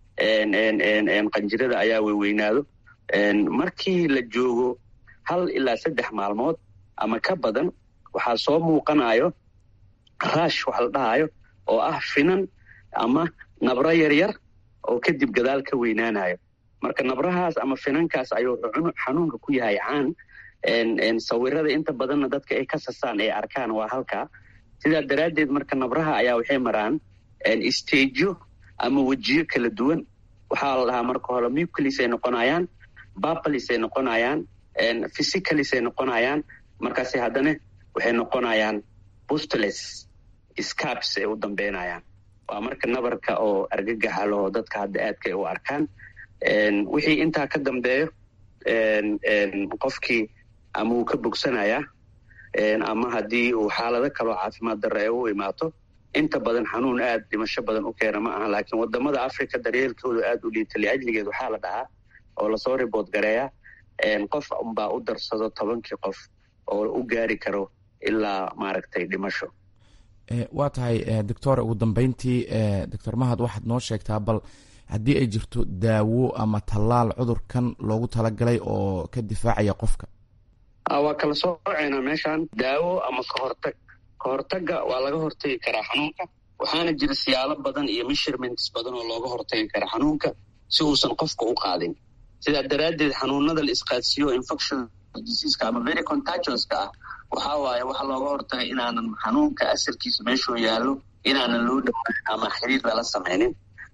qanjirada ayaa weyweynaado markii la joogo hal ilaa saddex maalmood ama ka badan waxaa soo muuqanayo raash wax la dhahayo oo ah finan ama nabro yaryar oo kadib gadaal ka weynaanayo marka nabrahaas ama finankaas ayuu xanuunka ku yahay caan sawirada inta badanna dadka ay ka sasaan ay arkaan waa halkaa sidaa daraaddeed marka nabraha ayaa waxay maraan stajo ama wejiyo kala duwan waxaa la dhahaa marka hore muclis ay noqonayaan babalis ay noqonayaan physicalis ay noqonayaan markaase haddana waxay noqonayaan bustules scabs ay u dambeynayaan waa marka nabarka oo argagaxa laho dadka hadda aadka ay u arkaan wixii intaa ka dambeeyo qofkii ama uu ka bogsanayaa ama haddii uu xaalado kaloo caafimaad darre ay u imaato inta badan xanuun aad dhimasho badan u keena ma aha laakiin wadamada africa daryeelkooda aad u liita liajligeed waxaa la dhahaa oo lasoo ribood gareeya qof unbaa u darsado tobankii qof oo u gaari karo ilaa maaragtay dhimasho waa tahay doctor ugu dambeyntii doctor mahad waxaad noo sheegtaa bal haddii ay jirto daawo ama tallaal cudurkan loogu talagalay oo ka difaacaya qofka waa kala sooceynaa meeshan daawo ama kahortag kahortaga waa laga hortagi karaa xanuunka waxaana jira siyaalo badan iyo measurements badan oo looga hortagi kara xanuunka si uusan qofka u qaadin sidaa daraaddeed xanuunada la isqaadsiiyo infection diseaska ama very contagionska ah waxaa waaye waxaa looga hortagay inaanan xanuunka asalkiisa meeshuu yaallo inaanan loo dhowaan ama xiriir lala samaynin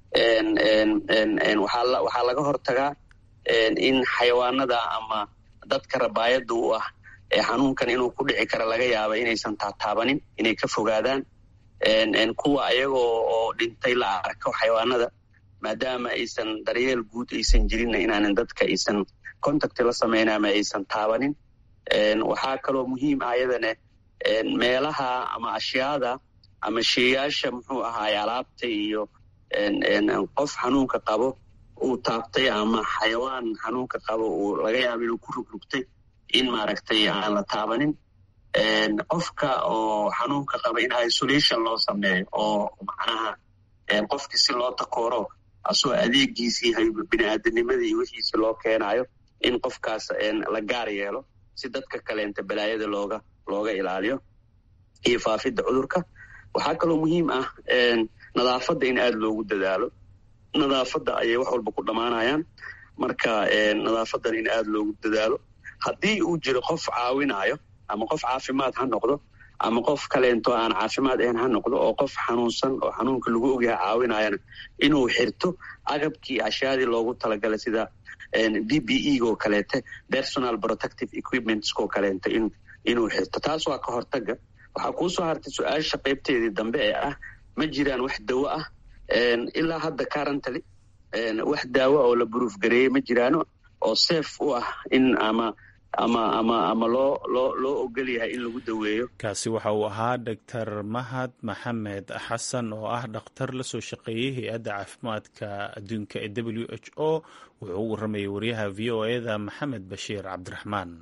waxaa laga hortagaa in xayawaanada ama dadka rabaayada u ah ee xanuunkan inuu ku dhici kara laga yaaba inaysan taataabanin inay ka fogaadaan kuwa ayagoo oo dhintay la arko xayawaanada maadaama aysan daryeel guud aysan jirinna inaanan dadka aysan contact la samayn ama aysan taabanin waxaa kaloo muhiim ah ayadane meelaha ama ashyaada ama sheeyaasha muxuu ahaay alaabta iyo qof xanuunka qabo uu taabtay ama xayawaan xanuunka qabo uu laga yaabo inuu ku rugrugtay in maaragtay aan la taabanin qofka oo xanuunka qaba in isolation loo sameeyo oo macnaha qofkii si loo takooro asoo adeegiisii bini-aadamnimadii iyo wixiisi loo keenayo in qofkaas la gaar yeelo si dadka kaleenta balaayada looga looga ilaaliyo iyo faafidda cudurka waxaa kaloo muhiim ah nadaafadda in aada loogu dadaalo nadaafadda ayay wax walba ku dhammaanayaan marka nadaafadan in aada loogu dadaalo haddii uu jiro qof caawinayo ama qof caafimaad ha noqdo ama qof kaleento aan caafimaad ahayn ha noqdo oo qof xanuunsan oo xanuunka lagu ogyahay caawinayana inuu xirto agabkii ashyaadii loogu talagalay sida b b e goo kaleete personal protective equipmentskoo kaleento in inuu xirto taas waa ka hortaga waxaa kuusoo hartay su-aasha qaybteedii dambe ee ah ma jiraan wax dawo ah ilaa hadda currently wax daawo oo la buruuf gareeyey ma jiraano oo safe u ah in ama ama ama ama loo loo loo ogol yahay in lagu daweeyo kaasi waxa uu ahaa doctor mahad maxamed xasan oo ah dhakhtar la soo shaqeeyey hay-adda caafimaadka adduunka ee w h o wuxuu u waramayay wariyaha v o eda maxamed bashiir cabdiraxmaan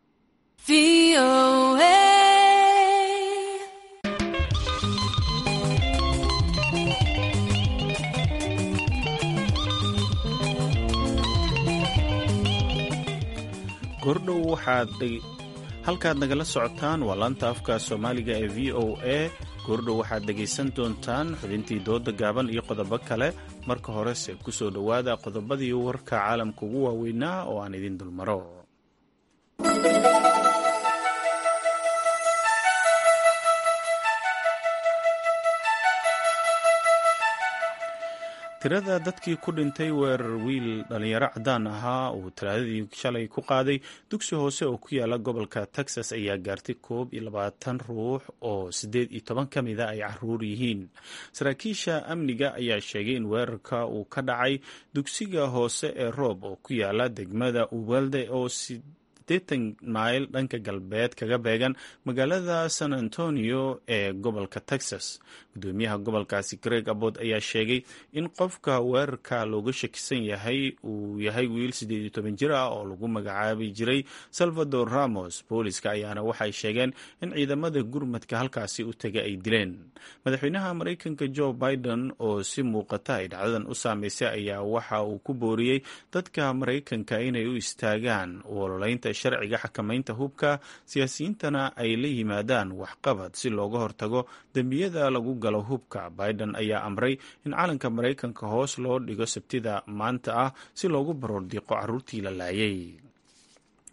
gordhow waxaad halkaad nagala socotaan waa laanta afka soomaaliga ee v o a goordhow waxaad dhegaysan doontaan xubintii dooda gaaban iyo qodobo kale marka horese ku soo dhowaada qodobadii warka caalamka ugu waaweynaa oo aan idin dulmaro tirada dadkii ku dhintay weerar wiil dhalinyaro cadaan ahaa uu talaadadii shalay ku qaaday dugsi hoose oo ku yaala gobolka texas ayaa gaartay koob iyo labaatan ruux oo siddeed iyo toban ka mida ay caruur yihiin saraakiisha amniga ayaa sheegay in weerarka uu ka dhacay dugsiga hoose ee roob oo ku yaala degmada uwalde oo sideetan mayl dhanka galbeed kaga beegan magaalada san antonio ee gobolka texas gudoomiyaha gobolkaasi greg abod ayaa sheegay in qofka weerarka looga shakisan yahay uu yahay wiil siddeed iyo toban jir ah oo lagu magacaabi jiray salvador ramos booliska ayaana waxay sheegeen in ciidamada gurmadka halkaasi u tegay ay dileen madaxweynaha maraykanka joe biden oo si muuqata ay dhacdadan u saameysay ayaa waxa uu ku booriyey dadka maraykanka inay u istaagaan ololaynta sharciga xakamaynta hubka siyaasiyiintana ay la yimaadaan waxqabad si looga hortago dembiyada lagu galo hubka biden ayaa amray in calanka maraykanka hoos loo dhigo sabtida maanta ah si loogu baroordiiqo caruurtii la laayay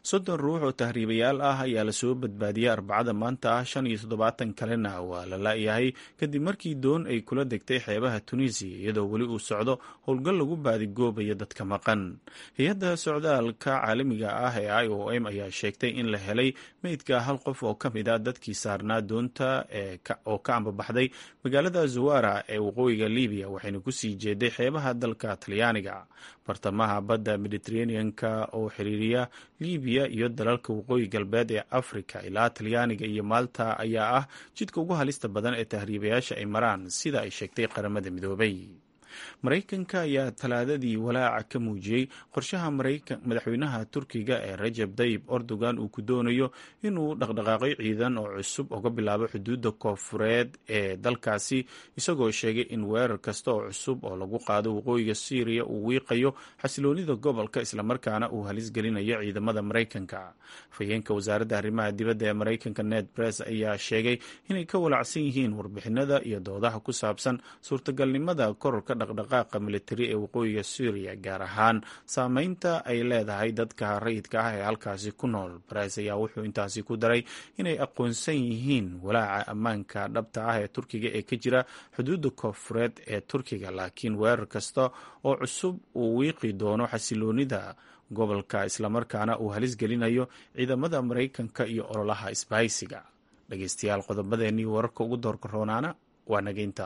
soddon ruux oo tahriibayaal ah ayaa lasoo badbaadiyey arbacada maanta ah shan iyo toddobaatan kalena waa la la-yahay kadib markii doon ay kula degtay xeebaha tunisiya iyadoo weli uu socdo howlgal lagu baadigoobayo dadka maqan hay-adda socdaalka caalamiga ah ee i o m ayaa sheegtay in la helay meydka hal qof oo ka mid a dadkii saarnaa doonta oo ka ambabaxday magaalada zawara ee waqooyiga libiya waxayna kusii jeeday xeebaha dalka talyaaniga bartamaha badda mediteraneanka oo xiriiriya libiya iyo dalalka waqooyi galbeed ee africa ilaa talyaaniga iyo maalta ayaa ah jidka ugu halista badan ee tahriibayaasha ay maraan sida ay sheegtay qaramada midoobay maraykanka ayaa talaadadii walaaca ka muujiyey qorshaha madaxweynaha turkiga ee rajab tayib erdogan uu ku doonayo inuu dhaqdhaqaaqyo ciidan oo cusub uga bilaabo xuduudda koofureed ee dalkaasi isagoo sheegay in weerar kasta oo cusub oo lagu qaado waqooyiga syriya uu wiiqayo xasiloonida gobolka islamarkaana uu halis gelinayo ciidamada maraykanka afhayeenka wasaaradda arrimaha dibadda ee maraykanka ned bress ayaa sheegay inay ka walacsan yihiin warbixinada iyo doodaha ku saabsan suurtagalnimada kororka dhaqdhaqaaqa militari ee waqooyiga syriya gaar ahaan saameynta ay leedahay dadka rayidka ah ee halkaasi ku nool bares ayaa wuxuu intaasi ku daray inay aqoonsan yihiin walaaca ammaanka dhabta ah ee turkiga ee ka jira xuduudda koofureed ee turkiga laakiin weerar kasta oo cusub uu wiiqi doono xasiloonida gobolka islamarkaana uu halis gelinayo ciidamada maraykanka iyo ololaha isbahaysiga dhegeystayaal qodobadeenii wararka ugu doorka roonaana waa nageynta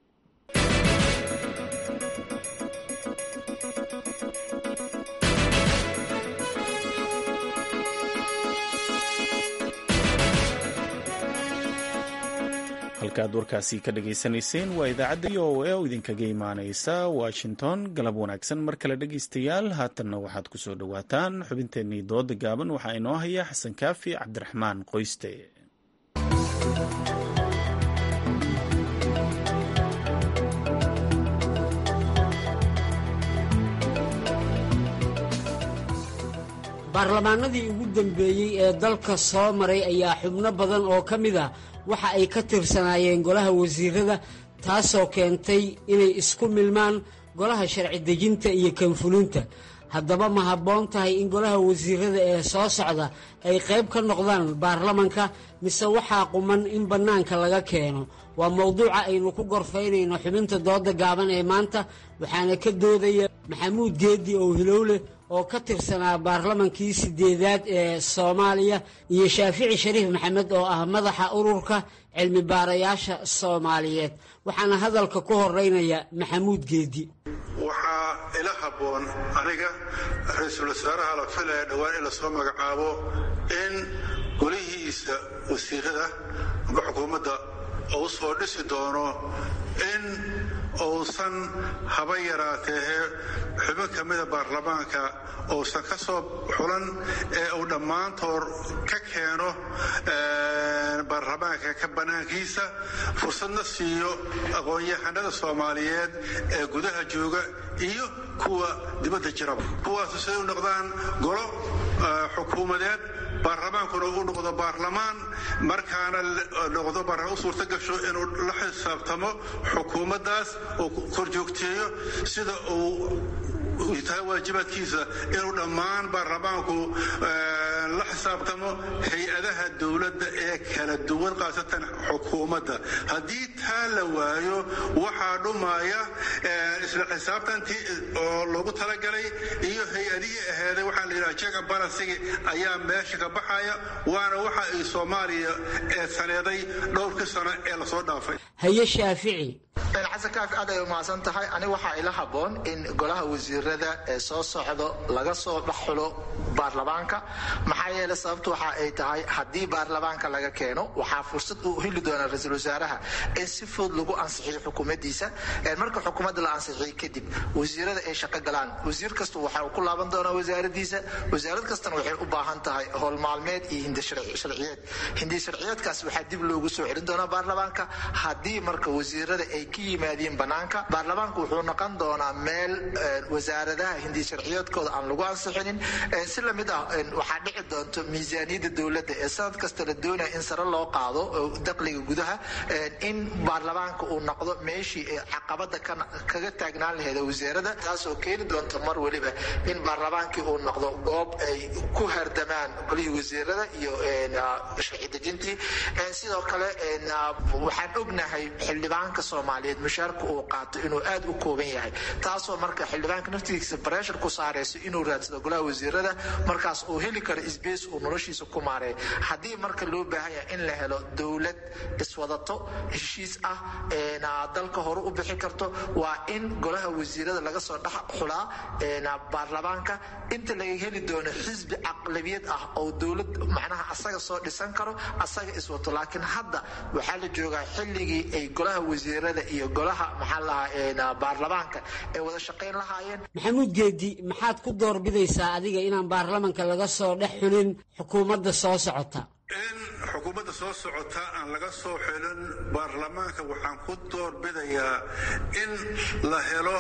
halkaad warkaasi ka dhageysanayseen waa idaacadda o a oo idinkaga imaaneysa washington galab wanaagsan mar kale dhegeystayaal haatanna waxaad ku soo dhowaataan xubinteennii dooda gaaban waxaa inoo haya xasan kaafi cabdiraxmaan qoyste baarlamaanadii ugu dambeeyey ee dalka soo maray ayaa xubno badan oo ka mid ah waxa ay ka tirsanaayeen golaha wasiirada taasoo keentay inay isku milmaan golaha sharci dejinta iyo kanfulinta haddaba ma habboon tahay in golaha wasiirada ee soo socda ay qayb ka noqdaan baarlamanka mise waxaa quman in bannaanka laga keeno waa mowduuca aynu ku gorfaynayno xubinta dooda gaaban ee maanta waxaana ka doodaya maxamuud geeddi oo hilowle oo ka tirsanaa baarlamankii sideedaad ee soomaaliya iyo shaafici shariif maxamed oo ah madaxa ururka cilmi baarayaasha soomaaliyeed waxaana hadalka ku horeynaya maxamuud geeddi waxaa ila habboon aniga ra-iisul wasaaraha la filaya dhowaan in lasoo magacaabo in golihiisa wasiirada amba xukuumadda uu soo dhisi doono in uusan haba yaraatee xubin ka mida baarlamaanka uusan ka soo xulan ee uu dhammaantood ka keeno baarlamaanka ka bannaankiisa fursadna siiyo aqoon-yahanada soomaaliyeed ee gudaha jooga iyo kuwa dibadda jiraba kuwaasu siday u noqdaan golo xukuumadeed baarlamaankuna uu noqdo baarlamaan markaana noqdo baarlamaan u suurta gasho inuu la xisaabtamo xukuumaddaas oo korjoogteeyo sida uu tahay waajibaadkiisa inuu dhammaan baarlamaanku la xisaabtamo hay-adaha dowladda ee kala duwan khaasatan xukuumadda haddii taa la waayo waxaa dhumaya isla xisaabtantii oo loogu talagalay iyo hay-adihii aheeday waxaa la yidhaha jega balansigi ayaa meesha ka baxaya waana waxa ay soomaaliya ee saneeday dhowrkii sano ee lasoo dhaafay haye shaafici xasan kaafi aad ay umahadsan tahay aniga waxaa ila habboon in golaha wasiirada ee soo socdo laga soo dhaxulo baarlamaanka maxaa yeele sababtu waxa ay tahay haddii baarlamaanka laga keeno waxaa fursad uu heli doonaa ra-iisul wasaaraha in si fudud lagu ansixiyo xukuumaddiisa marka xukuumadda la ansixiyo kadib wasiirada ay shaqo galaan wasiir kasta waxa uu ku laaban doonaa wasaaradiisa wasaarad kastana waxay u baahan tahay howl maalmeed iyo hindi sharciyeed hindi sharciyeedkaas waxaa dib loogu soo celin doonaa baarlamaanka haddii marka wasiirada ay ka yimaadiin banaanka baarlamaanku wuxuu noqon doonaa meel wasaaradaha hindi sharciyeedkooda aan lagu ansixinin si lamid ah waxaa dhici doonto miisaaniyadda dowladda ee sanad kasta la doonaya in sare loo qaado dakhliga gudaha in baarlamaanka uu noqdo meeshii ay caqabada kaga taagnaan laheed wasiirada taasoo keeni doonta mar weliba in baarlamaankii uu noqdo goob ay ku hardamaan golihii wasiirada iyo sharci dejintii sidoo kale waxaan ognahay xildhibaanka soomaaliyeed mushaarka uu qaato inuu aad u kooban yahay taasoo marka xildhibaanka naftigiisa bareshar ku saarayso inuu raadsado golaha wasiirada markaas uu heli karo sbace uu noloshiisa ku maareeyo haddii marka loo baahan yahay in la helo dowlad iswadato heshiis ah dalka hore u bixi karto waa in golaha wasiirada laga soo dhex xulaa baarlamaanka inta laga heli doono xisbi caqlabiyad ah oo dowlad macnaha asaga soo dhisan karo asaga iswato laakiin hadda waxaa la joogaa xilligii ay golaha wasiirada iyo golaha maxaa lahaa baarlamaanka ay wada shaqayn lahaayeen maxamuud geedi maxaad ku doorbidaysaa adiga inaan baarlamanka laga soo dhex xulin xukuumadda soo socota in xukuumadda soo socota aan laga soo xelin baarlamaanka waxaan ku doorbidayaa in la helo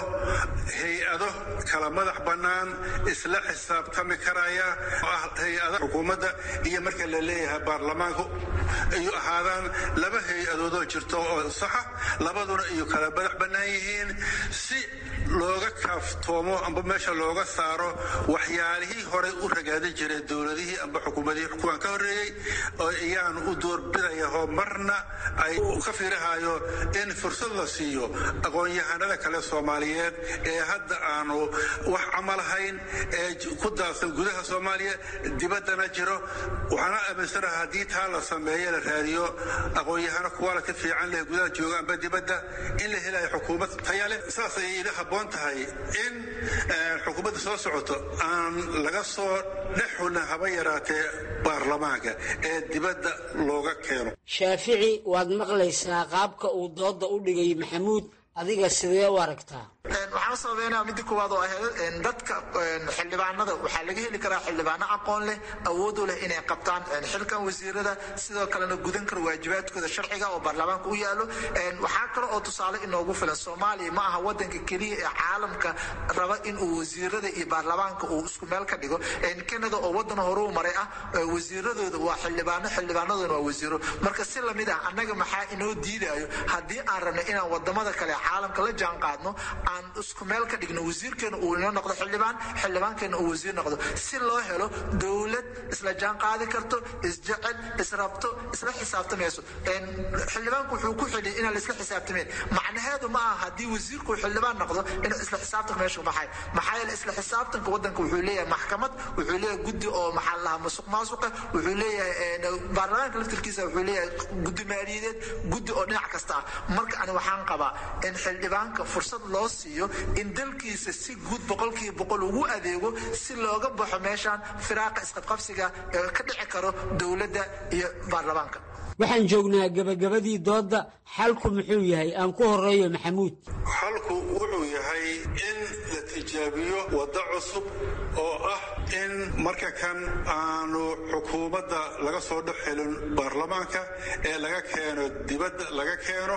hay-ado kala madax bannaan isla xisaabtami karaya oo ah hay-ada xukuumadda iyo marka la leeyahay baarlamaanka iyo ahaadaan laba hay-adoodoo jirto oo saxa labaduna iyo kala madax bannaan yihiin si looga kaaftoomo amba meesha looga saaro waxyaalihii horey u ragaadin jiray dowladihii amba xukuumadihii kuwaan ka horreeyey oo iyaanu u doorbidaya oo marna ay ka fiirahayo in fursad la siiyo aqoon-yahanada kale soomaaliyeed ee hadda aanu wax camalahayn ee ku daadsan gudaha soomaaliya dibaddana jiro waxaana aaminsanaha haddii taa la sameeyo la raadiyo aqoon-yahano kuwaala ka fiican leh gudaha jooga amba dibadda in la helayo xukuumad taya leh saas ayay ila habboon tahay in xukuumadda soo socoto aan laga soo dhex xulin haba yaraatee baarlamaanka ee dibadda looga keeno shaafici waad maqlaysaa qaabka uu dooda u dhigay maxamuud adiga sidee u aragtaa waxaan sababeynaa midda koowaad oo ahayd dadka xildhibaanada waxaa laga heli karaa xildhibaano aqoon leh awood u leh inay qabtaan xilkan wasiirada sidoo kalena gudan kara waajibaadkooda sharciga oo baarlamaanka u yaalo waxaa kale oo tusaale inoogu filan soomaaliya ma aha wadanka keliya ee caalamka raba inuu wasiirada iyo baarlamaanka uu isku meel ka dhigo canada oo wadan horuu maray ah wasiiradooda waa xildhibaano xildhibaanaduna waa wasiiro marka si lamid ah annaga maxaa inoo diidayo haddii aan rabno inaan wadamada kale caalamka la jaan qaadno aan isku meel ka dhigno wasiirkeena uu inoo noqdo xildhibaan xildhibaankeena uu wasiir noqdo si loo helo dowlad isla jaan qaadi karto isjecel israbto isla xisaabtamayso xildhibaanku wuxuu ku xiliyay inaan la isla xisaabtamayn macnaheedu ma aha haddii wasiirku xildhibaan noqdo in isla xisaabtanka meesha baxay maxaa yeele isla xisaabtanka wadanka wuxuu leeyahay maxkamad wuxuu leeyahay guddi oo maxaa la lahaa musuq maasuqa wuxuu leeyahay baarlamaanka laftirkiisa wuxuu leeyahay guddi maaliyadeed guddi oo dhinac kasta ah marka ani waxaan qabaa in xildhibaanka fursad loo siiyo in dalkiisa si guud boqolkiiba boqol ugu adeego si looga baxo meeshaan firaaqa isqabqabsiga ee ka dhici karo dowladda iyo baarlamaanka waxaan joognaa gebagabadii doodda xalku muxuu yahay aan ku horeeyo maxamuud xalku wuxuu yahay in la tijaabiyo waddo cusub oo ah in marka kan aanu xukuumadda laga soo dhex helin baarlamaanka ee laga keeno dibadda laga keeno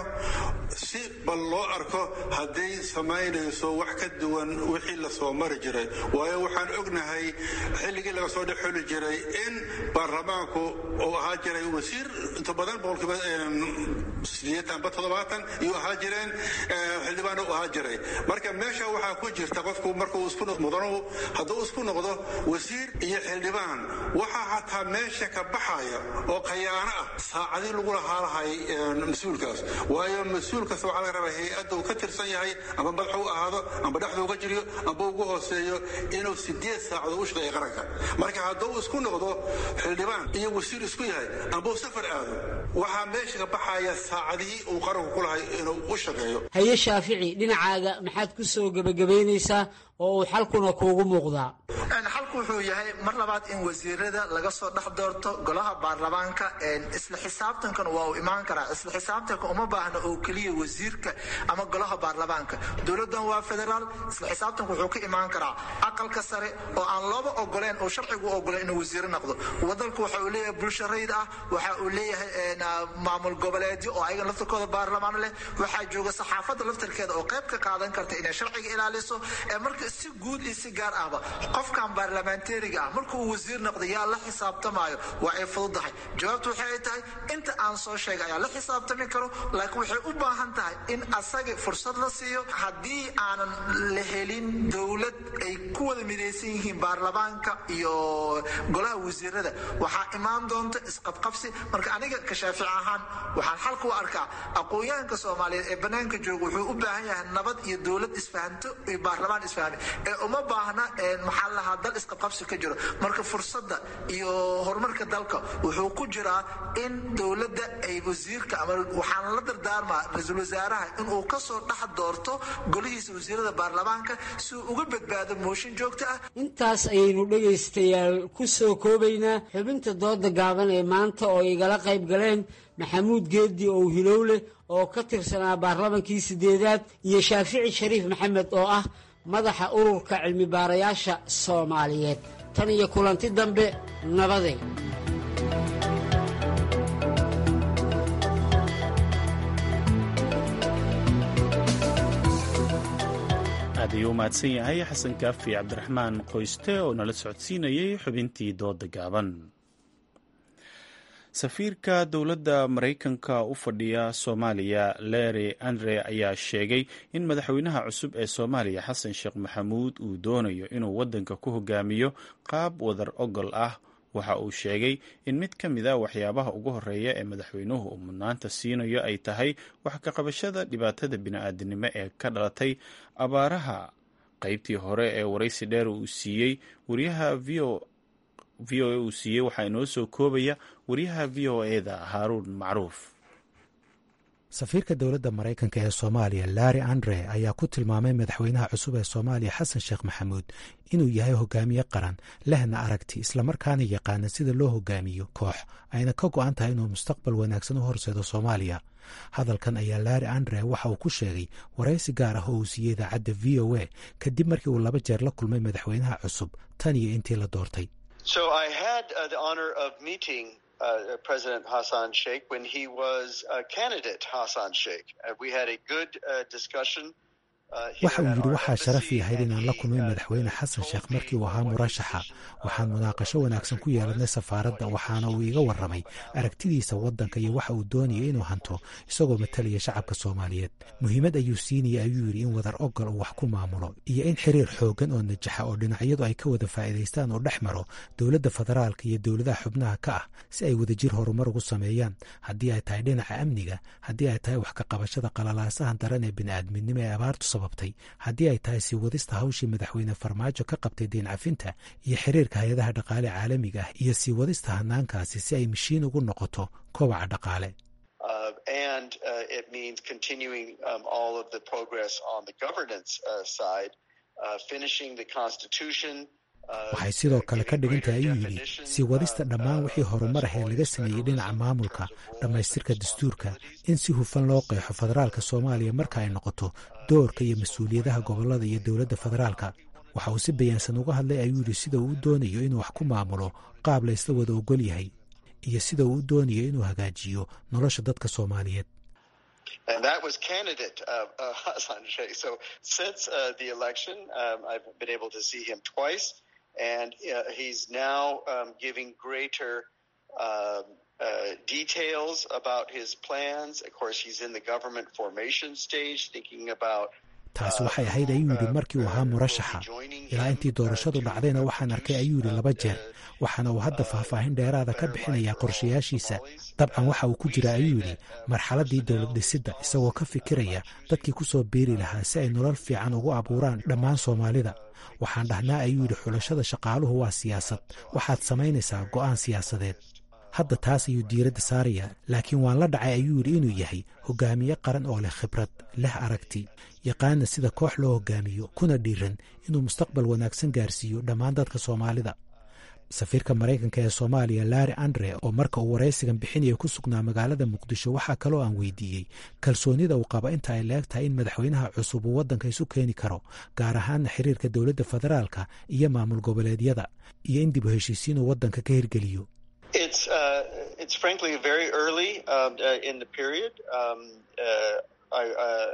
si bal loo arko hadday samaynayso wax ka duwan wixii la soo mari jiray waayo waxaan ognahay xilligii laga soo dhex xeli jiray in baarlamaanku uu ahaa jiray wasiir inta badan boqolkiiba sideetanba toddobaatan iyuu ahaa jireen xildhibaan u ahaa jiray marka meesha waxaa ku jirta qofku markuu isku mudanu hadduu isku noqdo wasiir iyo xildhibaan waxaa hataa meesha ka baxaya oo khayaano ah saacadii lagu lahaalahay mas-uulkaas waayo mas-uul kasta waxaa laga rabaa hay-adda uu ka tirsan yahay amba madaxu u ahaado amba dhexdu uga jiriyo amba ugu hooseeyo inuu sideed saacadood u shaqeeya qaranka marka hadduu isku noqdo xildhibaan iyo wasiir isku yahay amba uu safar aado waxaa meesha ka baxaya saacadihii uu qaranku ku lahay inuu u shaqeeyo haye shaafici dhinacaaga maxaad ku soo gebagabaynaysaa oo uu xalkuna kuugu muuqdaa xalku wuxuu yahay mar labaad in wasiirada laga soo dhex doorto golaha baarlamaanka isla xisaabtankan waa uu imaan karaa isla xisaabtanka uma baahna oo keliya wasiirka ama golaha baarlamaanka dowladdan waa federaal isla xisaabtanka wuxuu ka imaan karaa aqalka sare oo aan looba ogoleen oo sharcigu u ogoleen inuu wasiiro noqdo wadanku waxa uu leeyahay bulsho rayid ah waxa uu leeyahay maamul goboleedyo oo ayagan laftirkooda baarlamaan leh waxaa jooga saxaafadda laftirkeeda oo qayb ka qaadan karta inay sharciga ilaaliso marka si guud iyo si gaar ahba qofkan baarlamaan baarlamentariga ah markuu wasiir noqday yaa la xisaabtamayo waa ay fududahay jawaabtu waxay ay tahay inta aan soo sheegay ayaa la xisaabtami karo laakiin waxay u baahan tahay in asaga fursad la siiyo haddii aanan la helin dowlad ay ku wada midaysan yihiin baarlamaanka iyo golaha wasiirada waxaa imaan doonta isqabqabsi marka aniga ka shaafic ahaan waxaan xalka u arkaa aqoon-yahanka soomaaliyeed ee bannaanka jooga wuxuu u baahan yahay nabad iyo dowlad isfahanto iyo baarlamaan isfahmi ee uma baahna maxaa lahaa dal isqabqabsi ka jiro marka fursadda iyo horumarka dalka wuxuu ku jiraa in dowladda ay wasiirka ama waxaan la dardaarmaa ra-iisul wasaaraha inuu kasoo dhex doorto golihiisa wasiirada baarlamaanka si uu uga badbaado mooshin joogto ah intaas ayaynu dhegaystayaal ku soo koobaynaa xubinta dooda gaaban ee maanta oo igala qayb galeen maxamuud geeddi ow hilowleh oo ka tirsanaa baarlamankii sideedaad iyo shaafici shariif maxamed oo ah madaxa ururka cilmi baarayaasha soomaaliyeed tan iyo kulanti dambe nabade aad ayuu u mahadsan yahay xasan kaafi cabdiraxmaan qoyste oo nala socodsiinayay xubintii dooda gaaban safiirka dowladda maraykanka u fadhiya soomaaliya leri andre ayaa sheegay in madaxweynaha cusub ee soomaaliya xasan sheekh maxamuud uu doonayo inuu waddanka ku hogaamiyo qaab wadar ogol ah waxa uu sheegay in mid ka mid a waxyaabaha ugu horeeya ee madaxweynuhu uu mudnaanta siinayo ay tahay wax ka qabashada dhibaatada bini-aadinimo ee ka dhalatay abaaraha qeybtii hore ee waraysi dheer uu siiyey wariyaha v o v o a uu siiyey waxaa inoo soo koobaya wariyaha v o eda haaruun macruuf safiirka dowladda maraykanka ee soomaaliya larri andre ayaa ku tilmaamay madaxweynaha cusub ee soomaaliya xasan sheekh maxamuud inuu yahay hogaamiye qaran lehna aragti islamarkaana yaqaana sida loo hogaamiyo koox ayna ka go-an tahay inuu mustaqbal wanaagsan u horseedo soomaaliya hadalkan ayaa larri andre waxa uu ku sheegay waraysi gaar ah oo uu siiyey idaacadda v o a kadib markii uu laba jeer la kulmay madaxweynaha cusub tan iyo intii la doortay Uh, President Hassan Sheikh when he was uh, candidate Hassan Sheikh. Uh, we had a good discussion. waxa uu yidhi waxaa sharaf ii ahayd inaan la kulmay madaxweyne xasan sheekh markii uu ahaa murashaxa waxaan munaaqasho wanaagsan ku yeelanay safaaradda waxaana uu iga warramay aragtidiisa waddanka iyo waxa uu doonaya inuu hanto isagoo matalaya shacabka soomaaliyeed muhiimad ayuu siinaya ayuu yidhi in wadar ogol uu wax ku maamulo iyo in xiriir xooggan oo najaxa oo dhinacyadu ay ka wada faa'iidaystaan uu dhex maro dowladda federaalka iyo dowladaha xubnaha ka ah si ay wadajir horumar ugu sameeyaan haddii ay tahay dhinaca amniga haddii ay tahay wax ka qabashada qalalaasahan daran ee bini'aadminimo ee abaartu sababtay haddii ay tahay sii wadista hawshii madaxweyne farmaajo ka qabtay deen cafinta iyo xiriirka hay-adaha dhaqaale caalamiga ah iyo sii wadista hanaankaasi si ay mashiin ugu noqoto kobaca dhaqaale waxay sidoo kale ka dhigan tahay ayuu yidhi sii wadista dhammaan wixii horumar ah ee laga sameeyey dhinaca maamulka dhammaystirka dastuurka in si hufan loo qeexo federaalka soomaaliya marka ay noqoto doorka iyo mas-uuliyadaha gobollada iyo dowladda federaalka waxa uu si bayaansan uga hadlay ayuu yidhi sida uu u doonayo inuu wax ku maamulo qaab la ysla wada ogol yahay iyo sida uu u doonayo inuu hagaajiyo nolosha dadka soomaaliyeed And that was candidate uh, uh, Hassan Sheikh. So since uh, the election, um, I've been able to see him twice, and uh, he's now um, giving greater uh, uh, details about his plans. Of course, he's in the government formation stage, thinking about taasi waxay ahayd ayuu yidhi markii uu ahaa murashaxa ilaa intii doorashadu dhacdayna waxaan arkay ayuu yidhi laba jeer waxaana uu hadda faahfaahin dheeraada ka bixinayaa qorshayaashiisa dabcan waxa uu ku jira ayuu yidhi marxaladdii dowlad dhisidda isagoo ka fikiraya dadkii ku soo biiri lahaa si ay nolol fiican ugu abuuraan dhammaan soomaalida waxaan dhahnaa ayuu yidhi xulashada shaqaaluhu waa siyaasad waxaad samaynaysaa go'aan siyaasadeed hadda taas ayuu diiradda saarayaa laakiin waan la dhacay ayuu yidhi inuu yahay hogaamiye qaran oo leh khibrad leh aragti yaqaana sida koox loo hogaamiyo kuna dhiiran inuu mustaqbal wanaagsan gaarsiiyo dhammaan dadka soomaalida safiirka maraykanka ee soomaaliya larri andre oo marka uu waraysigan bixinaya ku sugnaa magaalada muqdisho waxaa kaloo aan weydiiyey kalsoonida uu qaba inta ay leeg tahay in madaxweynaha cusub uu waddanka isu keeni karo gaar ahaana xiriirka dowladda federaalka iyo maamul goboleedyada iyo in dib u heshiisiin uu waddanka ka hirgeliyo It's uh, it's frankly very early um, uh, in the period. Um, uh, I, uh,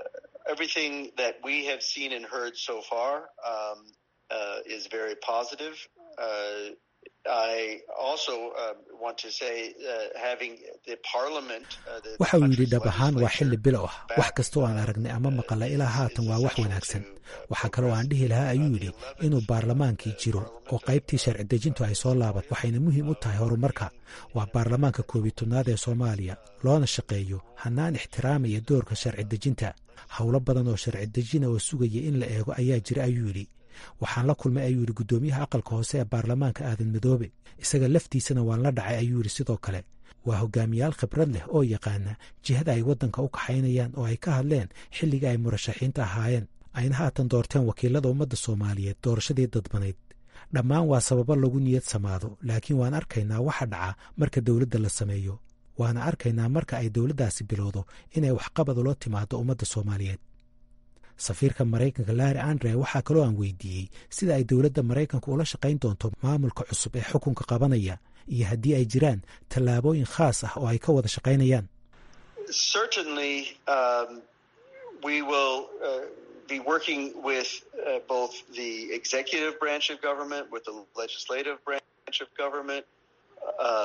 everything that we have seen and heard so far um, uh, is very positive. waxa uu yidhi dhab ahaan waa xilli bilow ah wax kasta oo aan aragnay ama maqalla ilaa haatan waa wax wanaagsan waxaa kaloo aan dhihi lahaa ayuu yidhi inuu baarlamaankii jiro oo qaybtii sharci dejintu ay soo laabat waxayna muhiim u tahay horumarka waa baarlamaanka koobiyi tobnaad ee soomaaliya loona shaqeeyo hannaan ixtiraamaya doorka sharci dejinta howlo badan oo sharci dejina oo sugaya in la eego ayaa jira ayuu yidhi waxaan la kulmay ayuu yidhi guddoomiyaha aqalka hoose ee baarlamaanka aadan madoobe isaga laftiisana waan la dhacay ayuu yidhi sidoo kale waa hogaamiyaal khibrad leh oo yaqaana jihada ay waddanka u kaxaynayaan oo ay ka hadleen xilligii ay murashaxiinta ahaayeen ayna haatan doorteen wakiilada ummadda soomaaliyeed doorashadii dadbanayd dhammaan waa sababo lagu niyad samaado laakiin waan arkaynaa waxa dhaca marka dowladda la sameeyo waana arkaynaa marka ay dowladdaasi bilowdo inay waxqabad ula timaado ummadda soomaaliyeed safiirka maraykanka larri andre waxaa kaloo aan weydiiyey sida ay dowladda maraykanka ula shaqayn doonto maamulka cusub ee xukunka qabanaya iyo haddii ay jiraan tallaabooyin khaas ah oo ay ka wada shaqaynayaan be working with uh, both the executive branch of government, with the legislative branch of government, uh,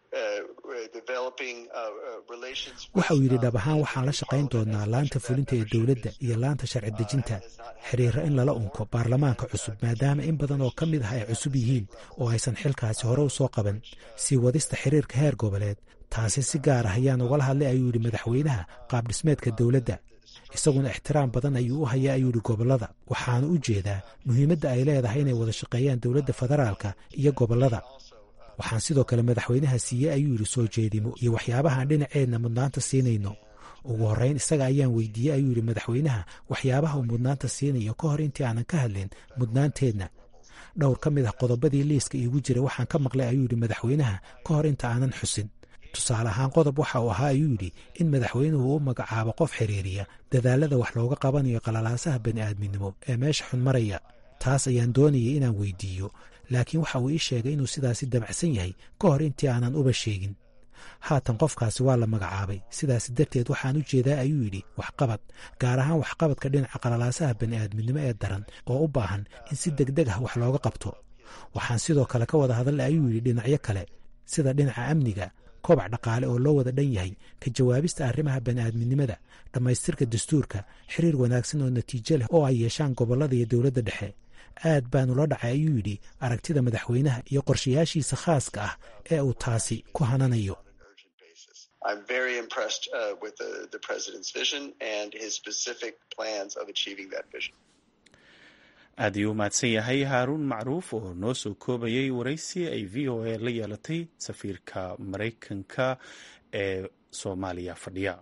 waxa uu yidhi dhab ahaan waxaan la shaqayn doonaa laanta fulinta ee dowladda iyo laanta sharci dejinta xiriiro in lala unko baarlamaanka cusub maadaama in badan oo ka mid ah ay cusub yihiin oo aysan xilkaasi hore u soo qaban sii wadista xiriirka heer goboleed taasi si gaar ah ayaan ugala hadlay ayuu yidhi madaxweynaha qaabdhismeedka dowladda isaguna ixtiraam badan ayuu u hayaa ayuu yidhi gobollada waxaana u jeedaa muhiimadda ay leedahay inay wada shaqeeyaan dowladda federaalka iyo gobollada waxaan sidoo kale madaxweynaha siiyey ayuu yidhi soo jeedimo iyo waxyaabahaan dhinaceenna mudnaanta siinayno ugu horrayn isaga ayaan weydiiyey ayuu yidhi madaxweynaha waxyaabaha uu mudnaanta siinayo ka hor intii aanan ka hadlin mudnaanteenna dhowr ka mid ah qodobadii liiska iigu jira waxaan ka maqlay ayuu yidhi madaxweynaha ka hor inta aanan xusin tusaale ahaan qodob waxa uu ahaa ayuu yidhi in madaxweynuhu u magacaabo qof xiriiriya dadaalada wax looga qabanayo qalalaasaha bani'aadminimo ee meesha xun maraya taas ayaan doonayay inaan weydiiyo laakiin waxa uu ii sheegay inuu sidaasi damacsan yahay ka hor intii aanan uba sheegin haatan qofkaasi waa la magacaabay sidaasi darteed waxaan u jeedaa ayuu yidhi waxqabad gaar ahaan waxqabadka dhinaca qalalaasaha bani'aadminimo ee daran oo u baahan in si degdeg ah wax looga qabto waxaan sidoo kale ka wada hadalay ayuu yidhi dhinacyo kale sida dhinaca amniga kobac dhaqaale oo loo wada dhan yahay ka jawaabista arrimaha bani'aadminimada dhammaystirka dastuurka xiriir wanaagsan oo natiijo leh oo ay yeeshaan gobollada iyo dowladda dhexe aad baanu la dhacay ayuu yidhi aragtida madaxweynaha iyo qorshayaashiisa khaaska ah ee uu taasi ku hananayo I'm very impressed uh, with the, the president's vision and his specific plans of achieving that vision. aad ayuu u mahadsan yahay haaruun macruuf oo noo soo koobayay waraysi ay v o a la yeelatay safiirka maraykanka ee soomaaliya fadhiya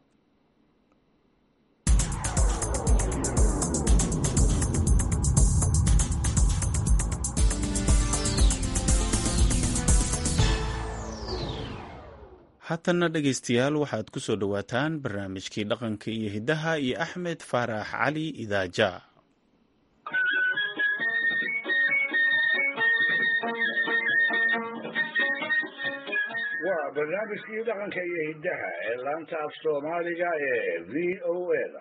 haatanna dhegaystayaal waxaad ku soo dhowaataan barnaamijkii dhaqanka iyo hiddaha iyo axmed faarax cali idaaja waa barnaamijkii dhaqanka iyo hiddaha ee laanta af soomaaliga ee v o eda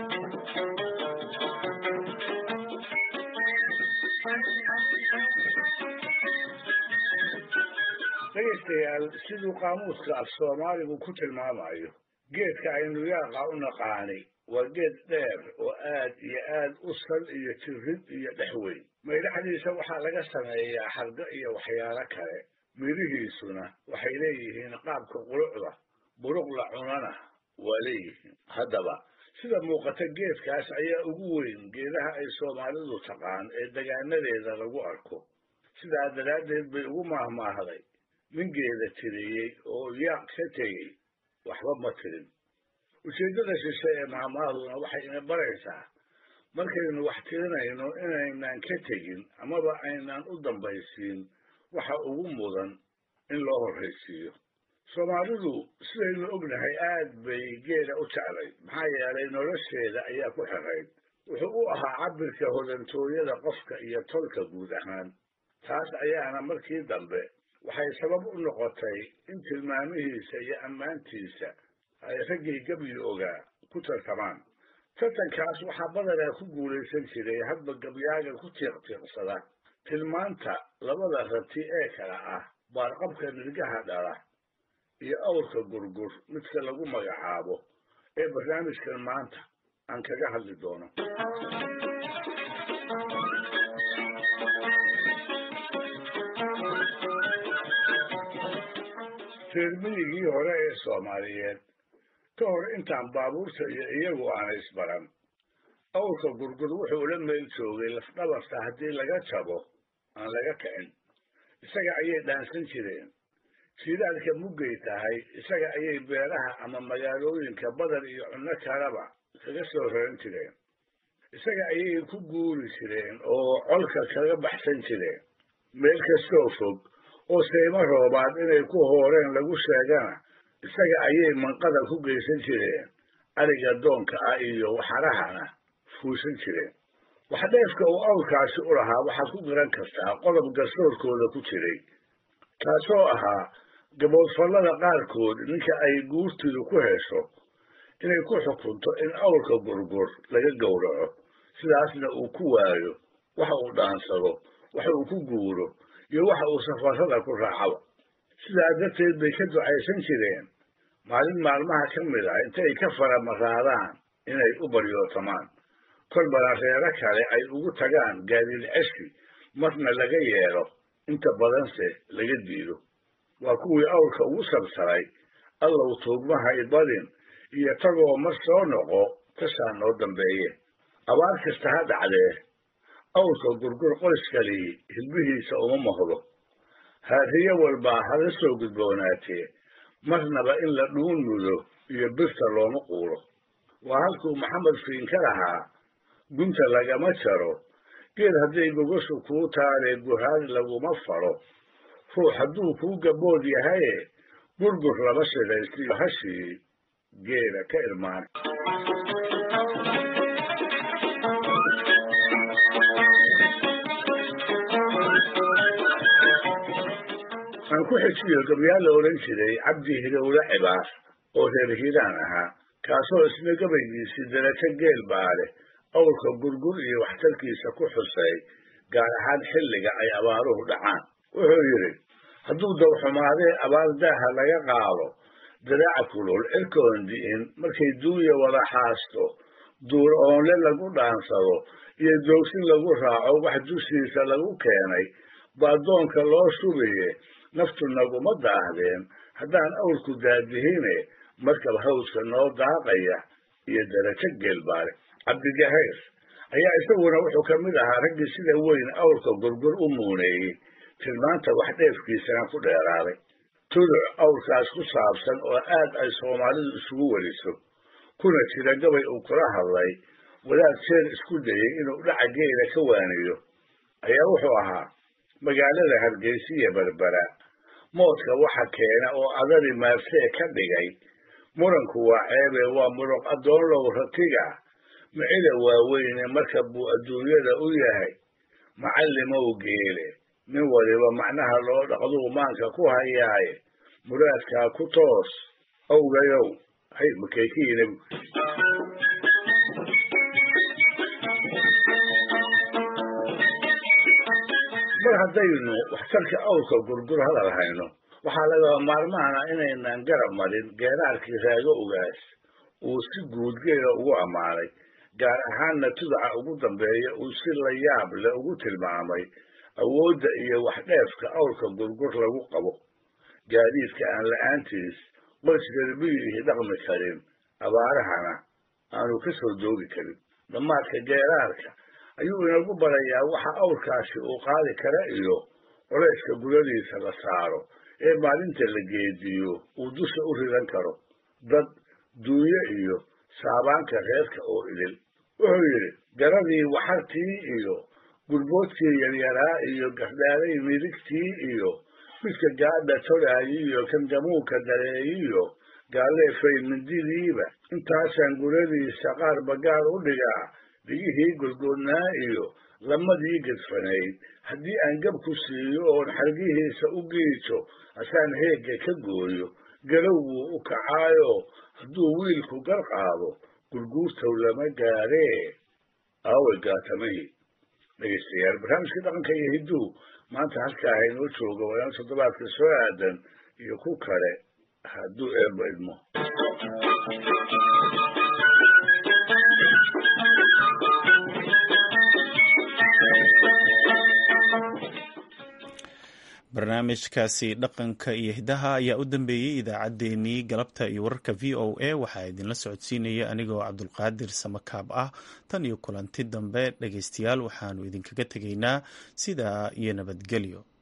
dhegaystayaal siduu qaamuuska af soomaaligu ku tilmaamayo geedka aynu yaaqa u naqaanay waa geed dheer oo aad iyo aad u sal iyo jirid iyo dhexweyn maydhaxdiisa waxaa laga sameeyaa xargo iyo waxyaalo kale midhihiisuna waxay leeyihiin qaabka qurucda buruq la cunana waa leeyihiin haddaba sida muuqata geedkaas ayaa ugu weyn geedaha ay soomaalidu taqaan ee degaanadeeda lagu arko sidaa daraaddeed bay ugu maahmaahday nin geeda tiriyey oo yaaq ka tegey waxba ma tirin ujeeddada shishe ee maahmaahduna waxay ina baraysaa markaynu wax tirinayno inaynaan ka tegin amaba aynaan u dambaysiin waxa ugu mudan in loo horraysiiyo soomaalidu sidaynu ognahay aad bay geeda u jeclay maxaa yeelay nolosheeda ayaa ku xirayd wuxuu u ahaa cabbirka hodantooyada qofka iyo tolka guud ahaan taas ayaana markii dambe waxay sabab u noqotay in tilmaamihiisa iyo ammaantiisa ay raggii gabyi ogaa ku tartamaan tartankaas waxaa badanaa ku guulaysan jiray hadba gabyaaga ku tiiqtiiqsada tilmaanta labada rati ee kala ah baarqabka nirgaha dhala iyo awrka gurgur midka lagu magacaabo ee barnaamijkan maanta aan kaga hadli doono reermiyigii hore ee soomaaliyeed ka hor intaan baabuurta iyo iyagu aana isbaran awrka gurgur wuxuu ula meel joogay lafdhabarta haddii laga jabo aan laga kicin isaga ayay dhaansan jireen jiidaalka muggay tahay isaga ayay beeraha ama magaalooyinka badar iyo cunno kaleba kaga soo raran jireen isaga ayay ku guuri jireen oo colka kaga baxsan jireen meel kastoo fog oo saymo roobaad inay ku hooreen lagu sheegana isaga ayay manqada ku geysan jireen ariga doonka ah iyo waxarahana fuusan jireen waxdheefka uu awrkaasi u lahaa waxaad ku garan kartaa qodob garsoorkooda ku jiray taasoo ahaa gaboodfallada qaarkood ninka ay guurtidu ku hesho inay ku xukunto in awrka gurgur laga gowraco sidaasna uu ku waayo waxa uu dhaansado waxa uu ku guuro iyo waxa uu safarrada ku raacaba sidaa darteed bay ka ducaysan jireen maalin maalmaha ka mid ah intay ka faramaraadaan inay u baryootamaan kolbana reero kale ay ugu tagaan gaadiid ceshi marna laga yeelo inta badanse laga diido waa kuwii awrka ugu sabsaray allow tuugmahay badin iyo tagoo mar soo noqo tasaa noo dambeeye abaar kasta ha dhacdee awrka gurgur qoyskalii hilbihiisa uma mahdo haadiye walbaa hala soo gudboonaatee marnaba in la dhuun mudo iyo birta looma quuro waa halkuu maxamed fiin ka lahaa gunta lagama jaro geed hadday gogoshu kuu taaree guhaad laguma faro ruux hadduu kuu gabood yahaye gurgur lama shidaystiyo hashii geeda ka irmaan aan ku xejiyo gabyaal la odhan jiray cabdi hilowle cibaar oo reer hiiraan ahaa kaasoo isna gabaygiisii darajo geel baa leh awrka gurgur iyo waxtarkiisa ku xusay gaar ahaan xilliga ay abaaruhu dhacaan wuxuu yidhi hadduu dawxumaadee abaar daaha laga qaado daraaca kulul cirkoon di'in markay duuya wada xaasto duur oonle lagu dhaansado iyo doogsin lagu raaco wax dushiisa lagu keenay baa doonka loo shubaye naftu naguma daahdeen haddaan awrku daadihine markab hawska noo daaqaya iyo darajo geelbaale cabdigahayr ayaa isaguna wuxuu ka mid ahaa raggii sida weyn awrka gurgur u muuneeyey tilmaanta wax dheefkiisana ku dheeraaday tuduc awrkaas ku saabsan oo aad ay soomaalidu isugu weriso kuna jira gabay uu kula hadlay wadaad jeer isku dayey inuu dhaca geela ka waaniyo ayaa wuxuu ahaa magaalada hargeysiya berbera moodka waxa keena oo adari maarsee ka dhigay muranku waa ceebe waa muruq addoonlow ratiga micida waaweyne marka buu adduunyada u yahay macallimow geele nin waliba macnaha loo dhaqduu maanka ku hayaaye muraadkaa ku toos owgayow hay makaykiina mar haddaynu waxtarka awrka gurgur hadal hayno waxaa lagaba maarmaana inaynan garab marin geeraarkii raago ogaas uu si guud geela ugu ammaanay gaar ahaanna tudaca ugu dambeeya uu si la yaab leh ugu tilmaamay awoodda iyo waxdheefka awrka gurgur lagu qabo gaadiidka aan la-aantiis qoys reermiyihii dhaqmi karin abaarahana aanu ka soo doogi karin dhammaadka geeraarka ayuu inagu barayaa waxa awrkaasi uu qaadi kara iyo culayska gudadiisa la saaro ee maalinta la geediyo uu dusha u ridan karo dad duunyo iyo saabaanka reerka oo idil wuxuu yidhi garadii waxartii iyo gurboodkii yaryaraa iyo gardhaalay midigtii iyo midka gaadha todhaayi iyo kan gamuunka dareeyiyo gaaleefay mindidiiba intaasaan guradiisa qaar bagaar u dhigaa dhigihii golgoodnaa iyo lamadii gedfanayd haddii aan gab ku siiyo oon xargihiisa u giijo asaan heegga ka gooyo galow wuu u kacaayo hadduu wiilku gar qaado gurguurtow lama gaaree aawe gaatamihii dhegeystayaal barnaamijkii dhaqanka iyo hidduu maanta halkaa inoo jooga waa inoo toddobaadka soo aadan iyo ku kale hadduu eebba idmo barnaamijkaasi dhaqanka iyo hidaha ayaa u dambeeyey idaacaddeenii galabta iyo wararka v o a waxaa idinla socodsiinaya anigoo cabdulqaadir samakaab ah tan iyo kulanti dambe dhegeystayaal waxaanu idinkaga tegaynaa sidaa iyo nabadgelyo